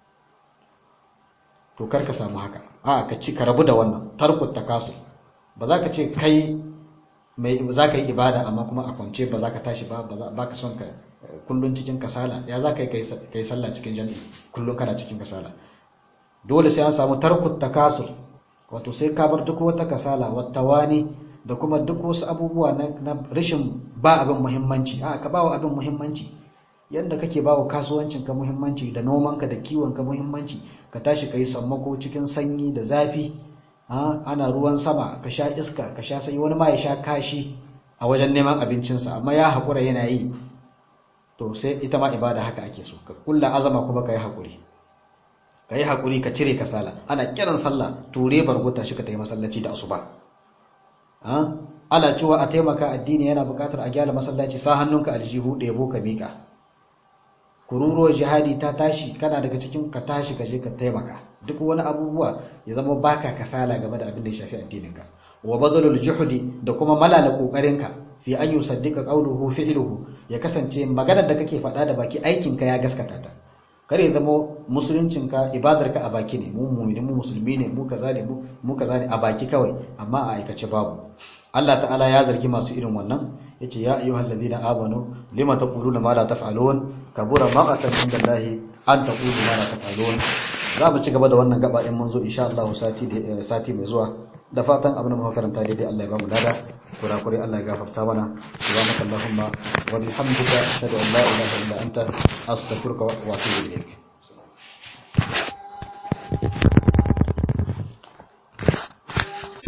to kar ka samu haka a ka ci ka rabu da wannan tarkut takasul ba za ka ce kai mai za ka yi ibada amma kuma a kwance ba za ka tashi ba ba ka son ka kullun cikin kasala ya za ka yi kai sallah cikin jami'i kullun kana cikin kasala dole sai an samu tarkut takasul wato sai ka bar duk wata kasala wata wani da kuma duk wasu abubuwa na rashin ba abin muhimmanci a ka ba wa abin muhimmanci yadda kake ba wa kasuwancinka muhimmanci da nomanka da kiwonka muhimmanci ka tashi ka yi sammako cikin sanyi da zafi ana ruwan sama ka sha iska ka sha sanyi wani ma ya sha kashi a wajen neman abincinsa amma ya haƙura yana yi to sai ita ma ibada haka ake so ka kulla azama kuma ka yi haƙuri ka yi haƙuri ka cire kasala ana kiran sallah ture bargota shi ka ta yi masallaci da asuba ana cewa a taimaka addini yana buƙatar a gyara masallaci sa hannunka aljihu ɗebo ka miƙa kururuwar jihadi ta tashi kana daga cikin ka tashi ka je ka taimaka duk wani abubuwa ya zama baka kasala game da abin da ya shafi addininka wa bazalul juhdi da kuma malala kokarinka fi an yusaddiqa qawluhu fi'luhu ya kasance maganar da kake faɗa da baki aikinka ya gaskata ta kar ya zama musuluncinka ibadarka a baki ne mu mu'mini mu musulmi ne mu kaza ne mu kaza ne a baki kawai amma a aikace babu Allah ta'ala ya zargi masu irin wannan yace ya ayyuhal ladina amanu lima taquluna ma la taf'alun kabura maqatan indallahi an taqulu ma la taf'alun za mu ci gaba da wannan gaba in mun zo insha Allah sati sati mai zuwa da fatan abin da muka karanta daidai Allah ya ba mu dada kurakure Allah ya gafarta mana subhanakallahumma wa bihamdika ashhadu an la ilaha illa anta astaghfiruka wa atubu ilayk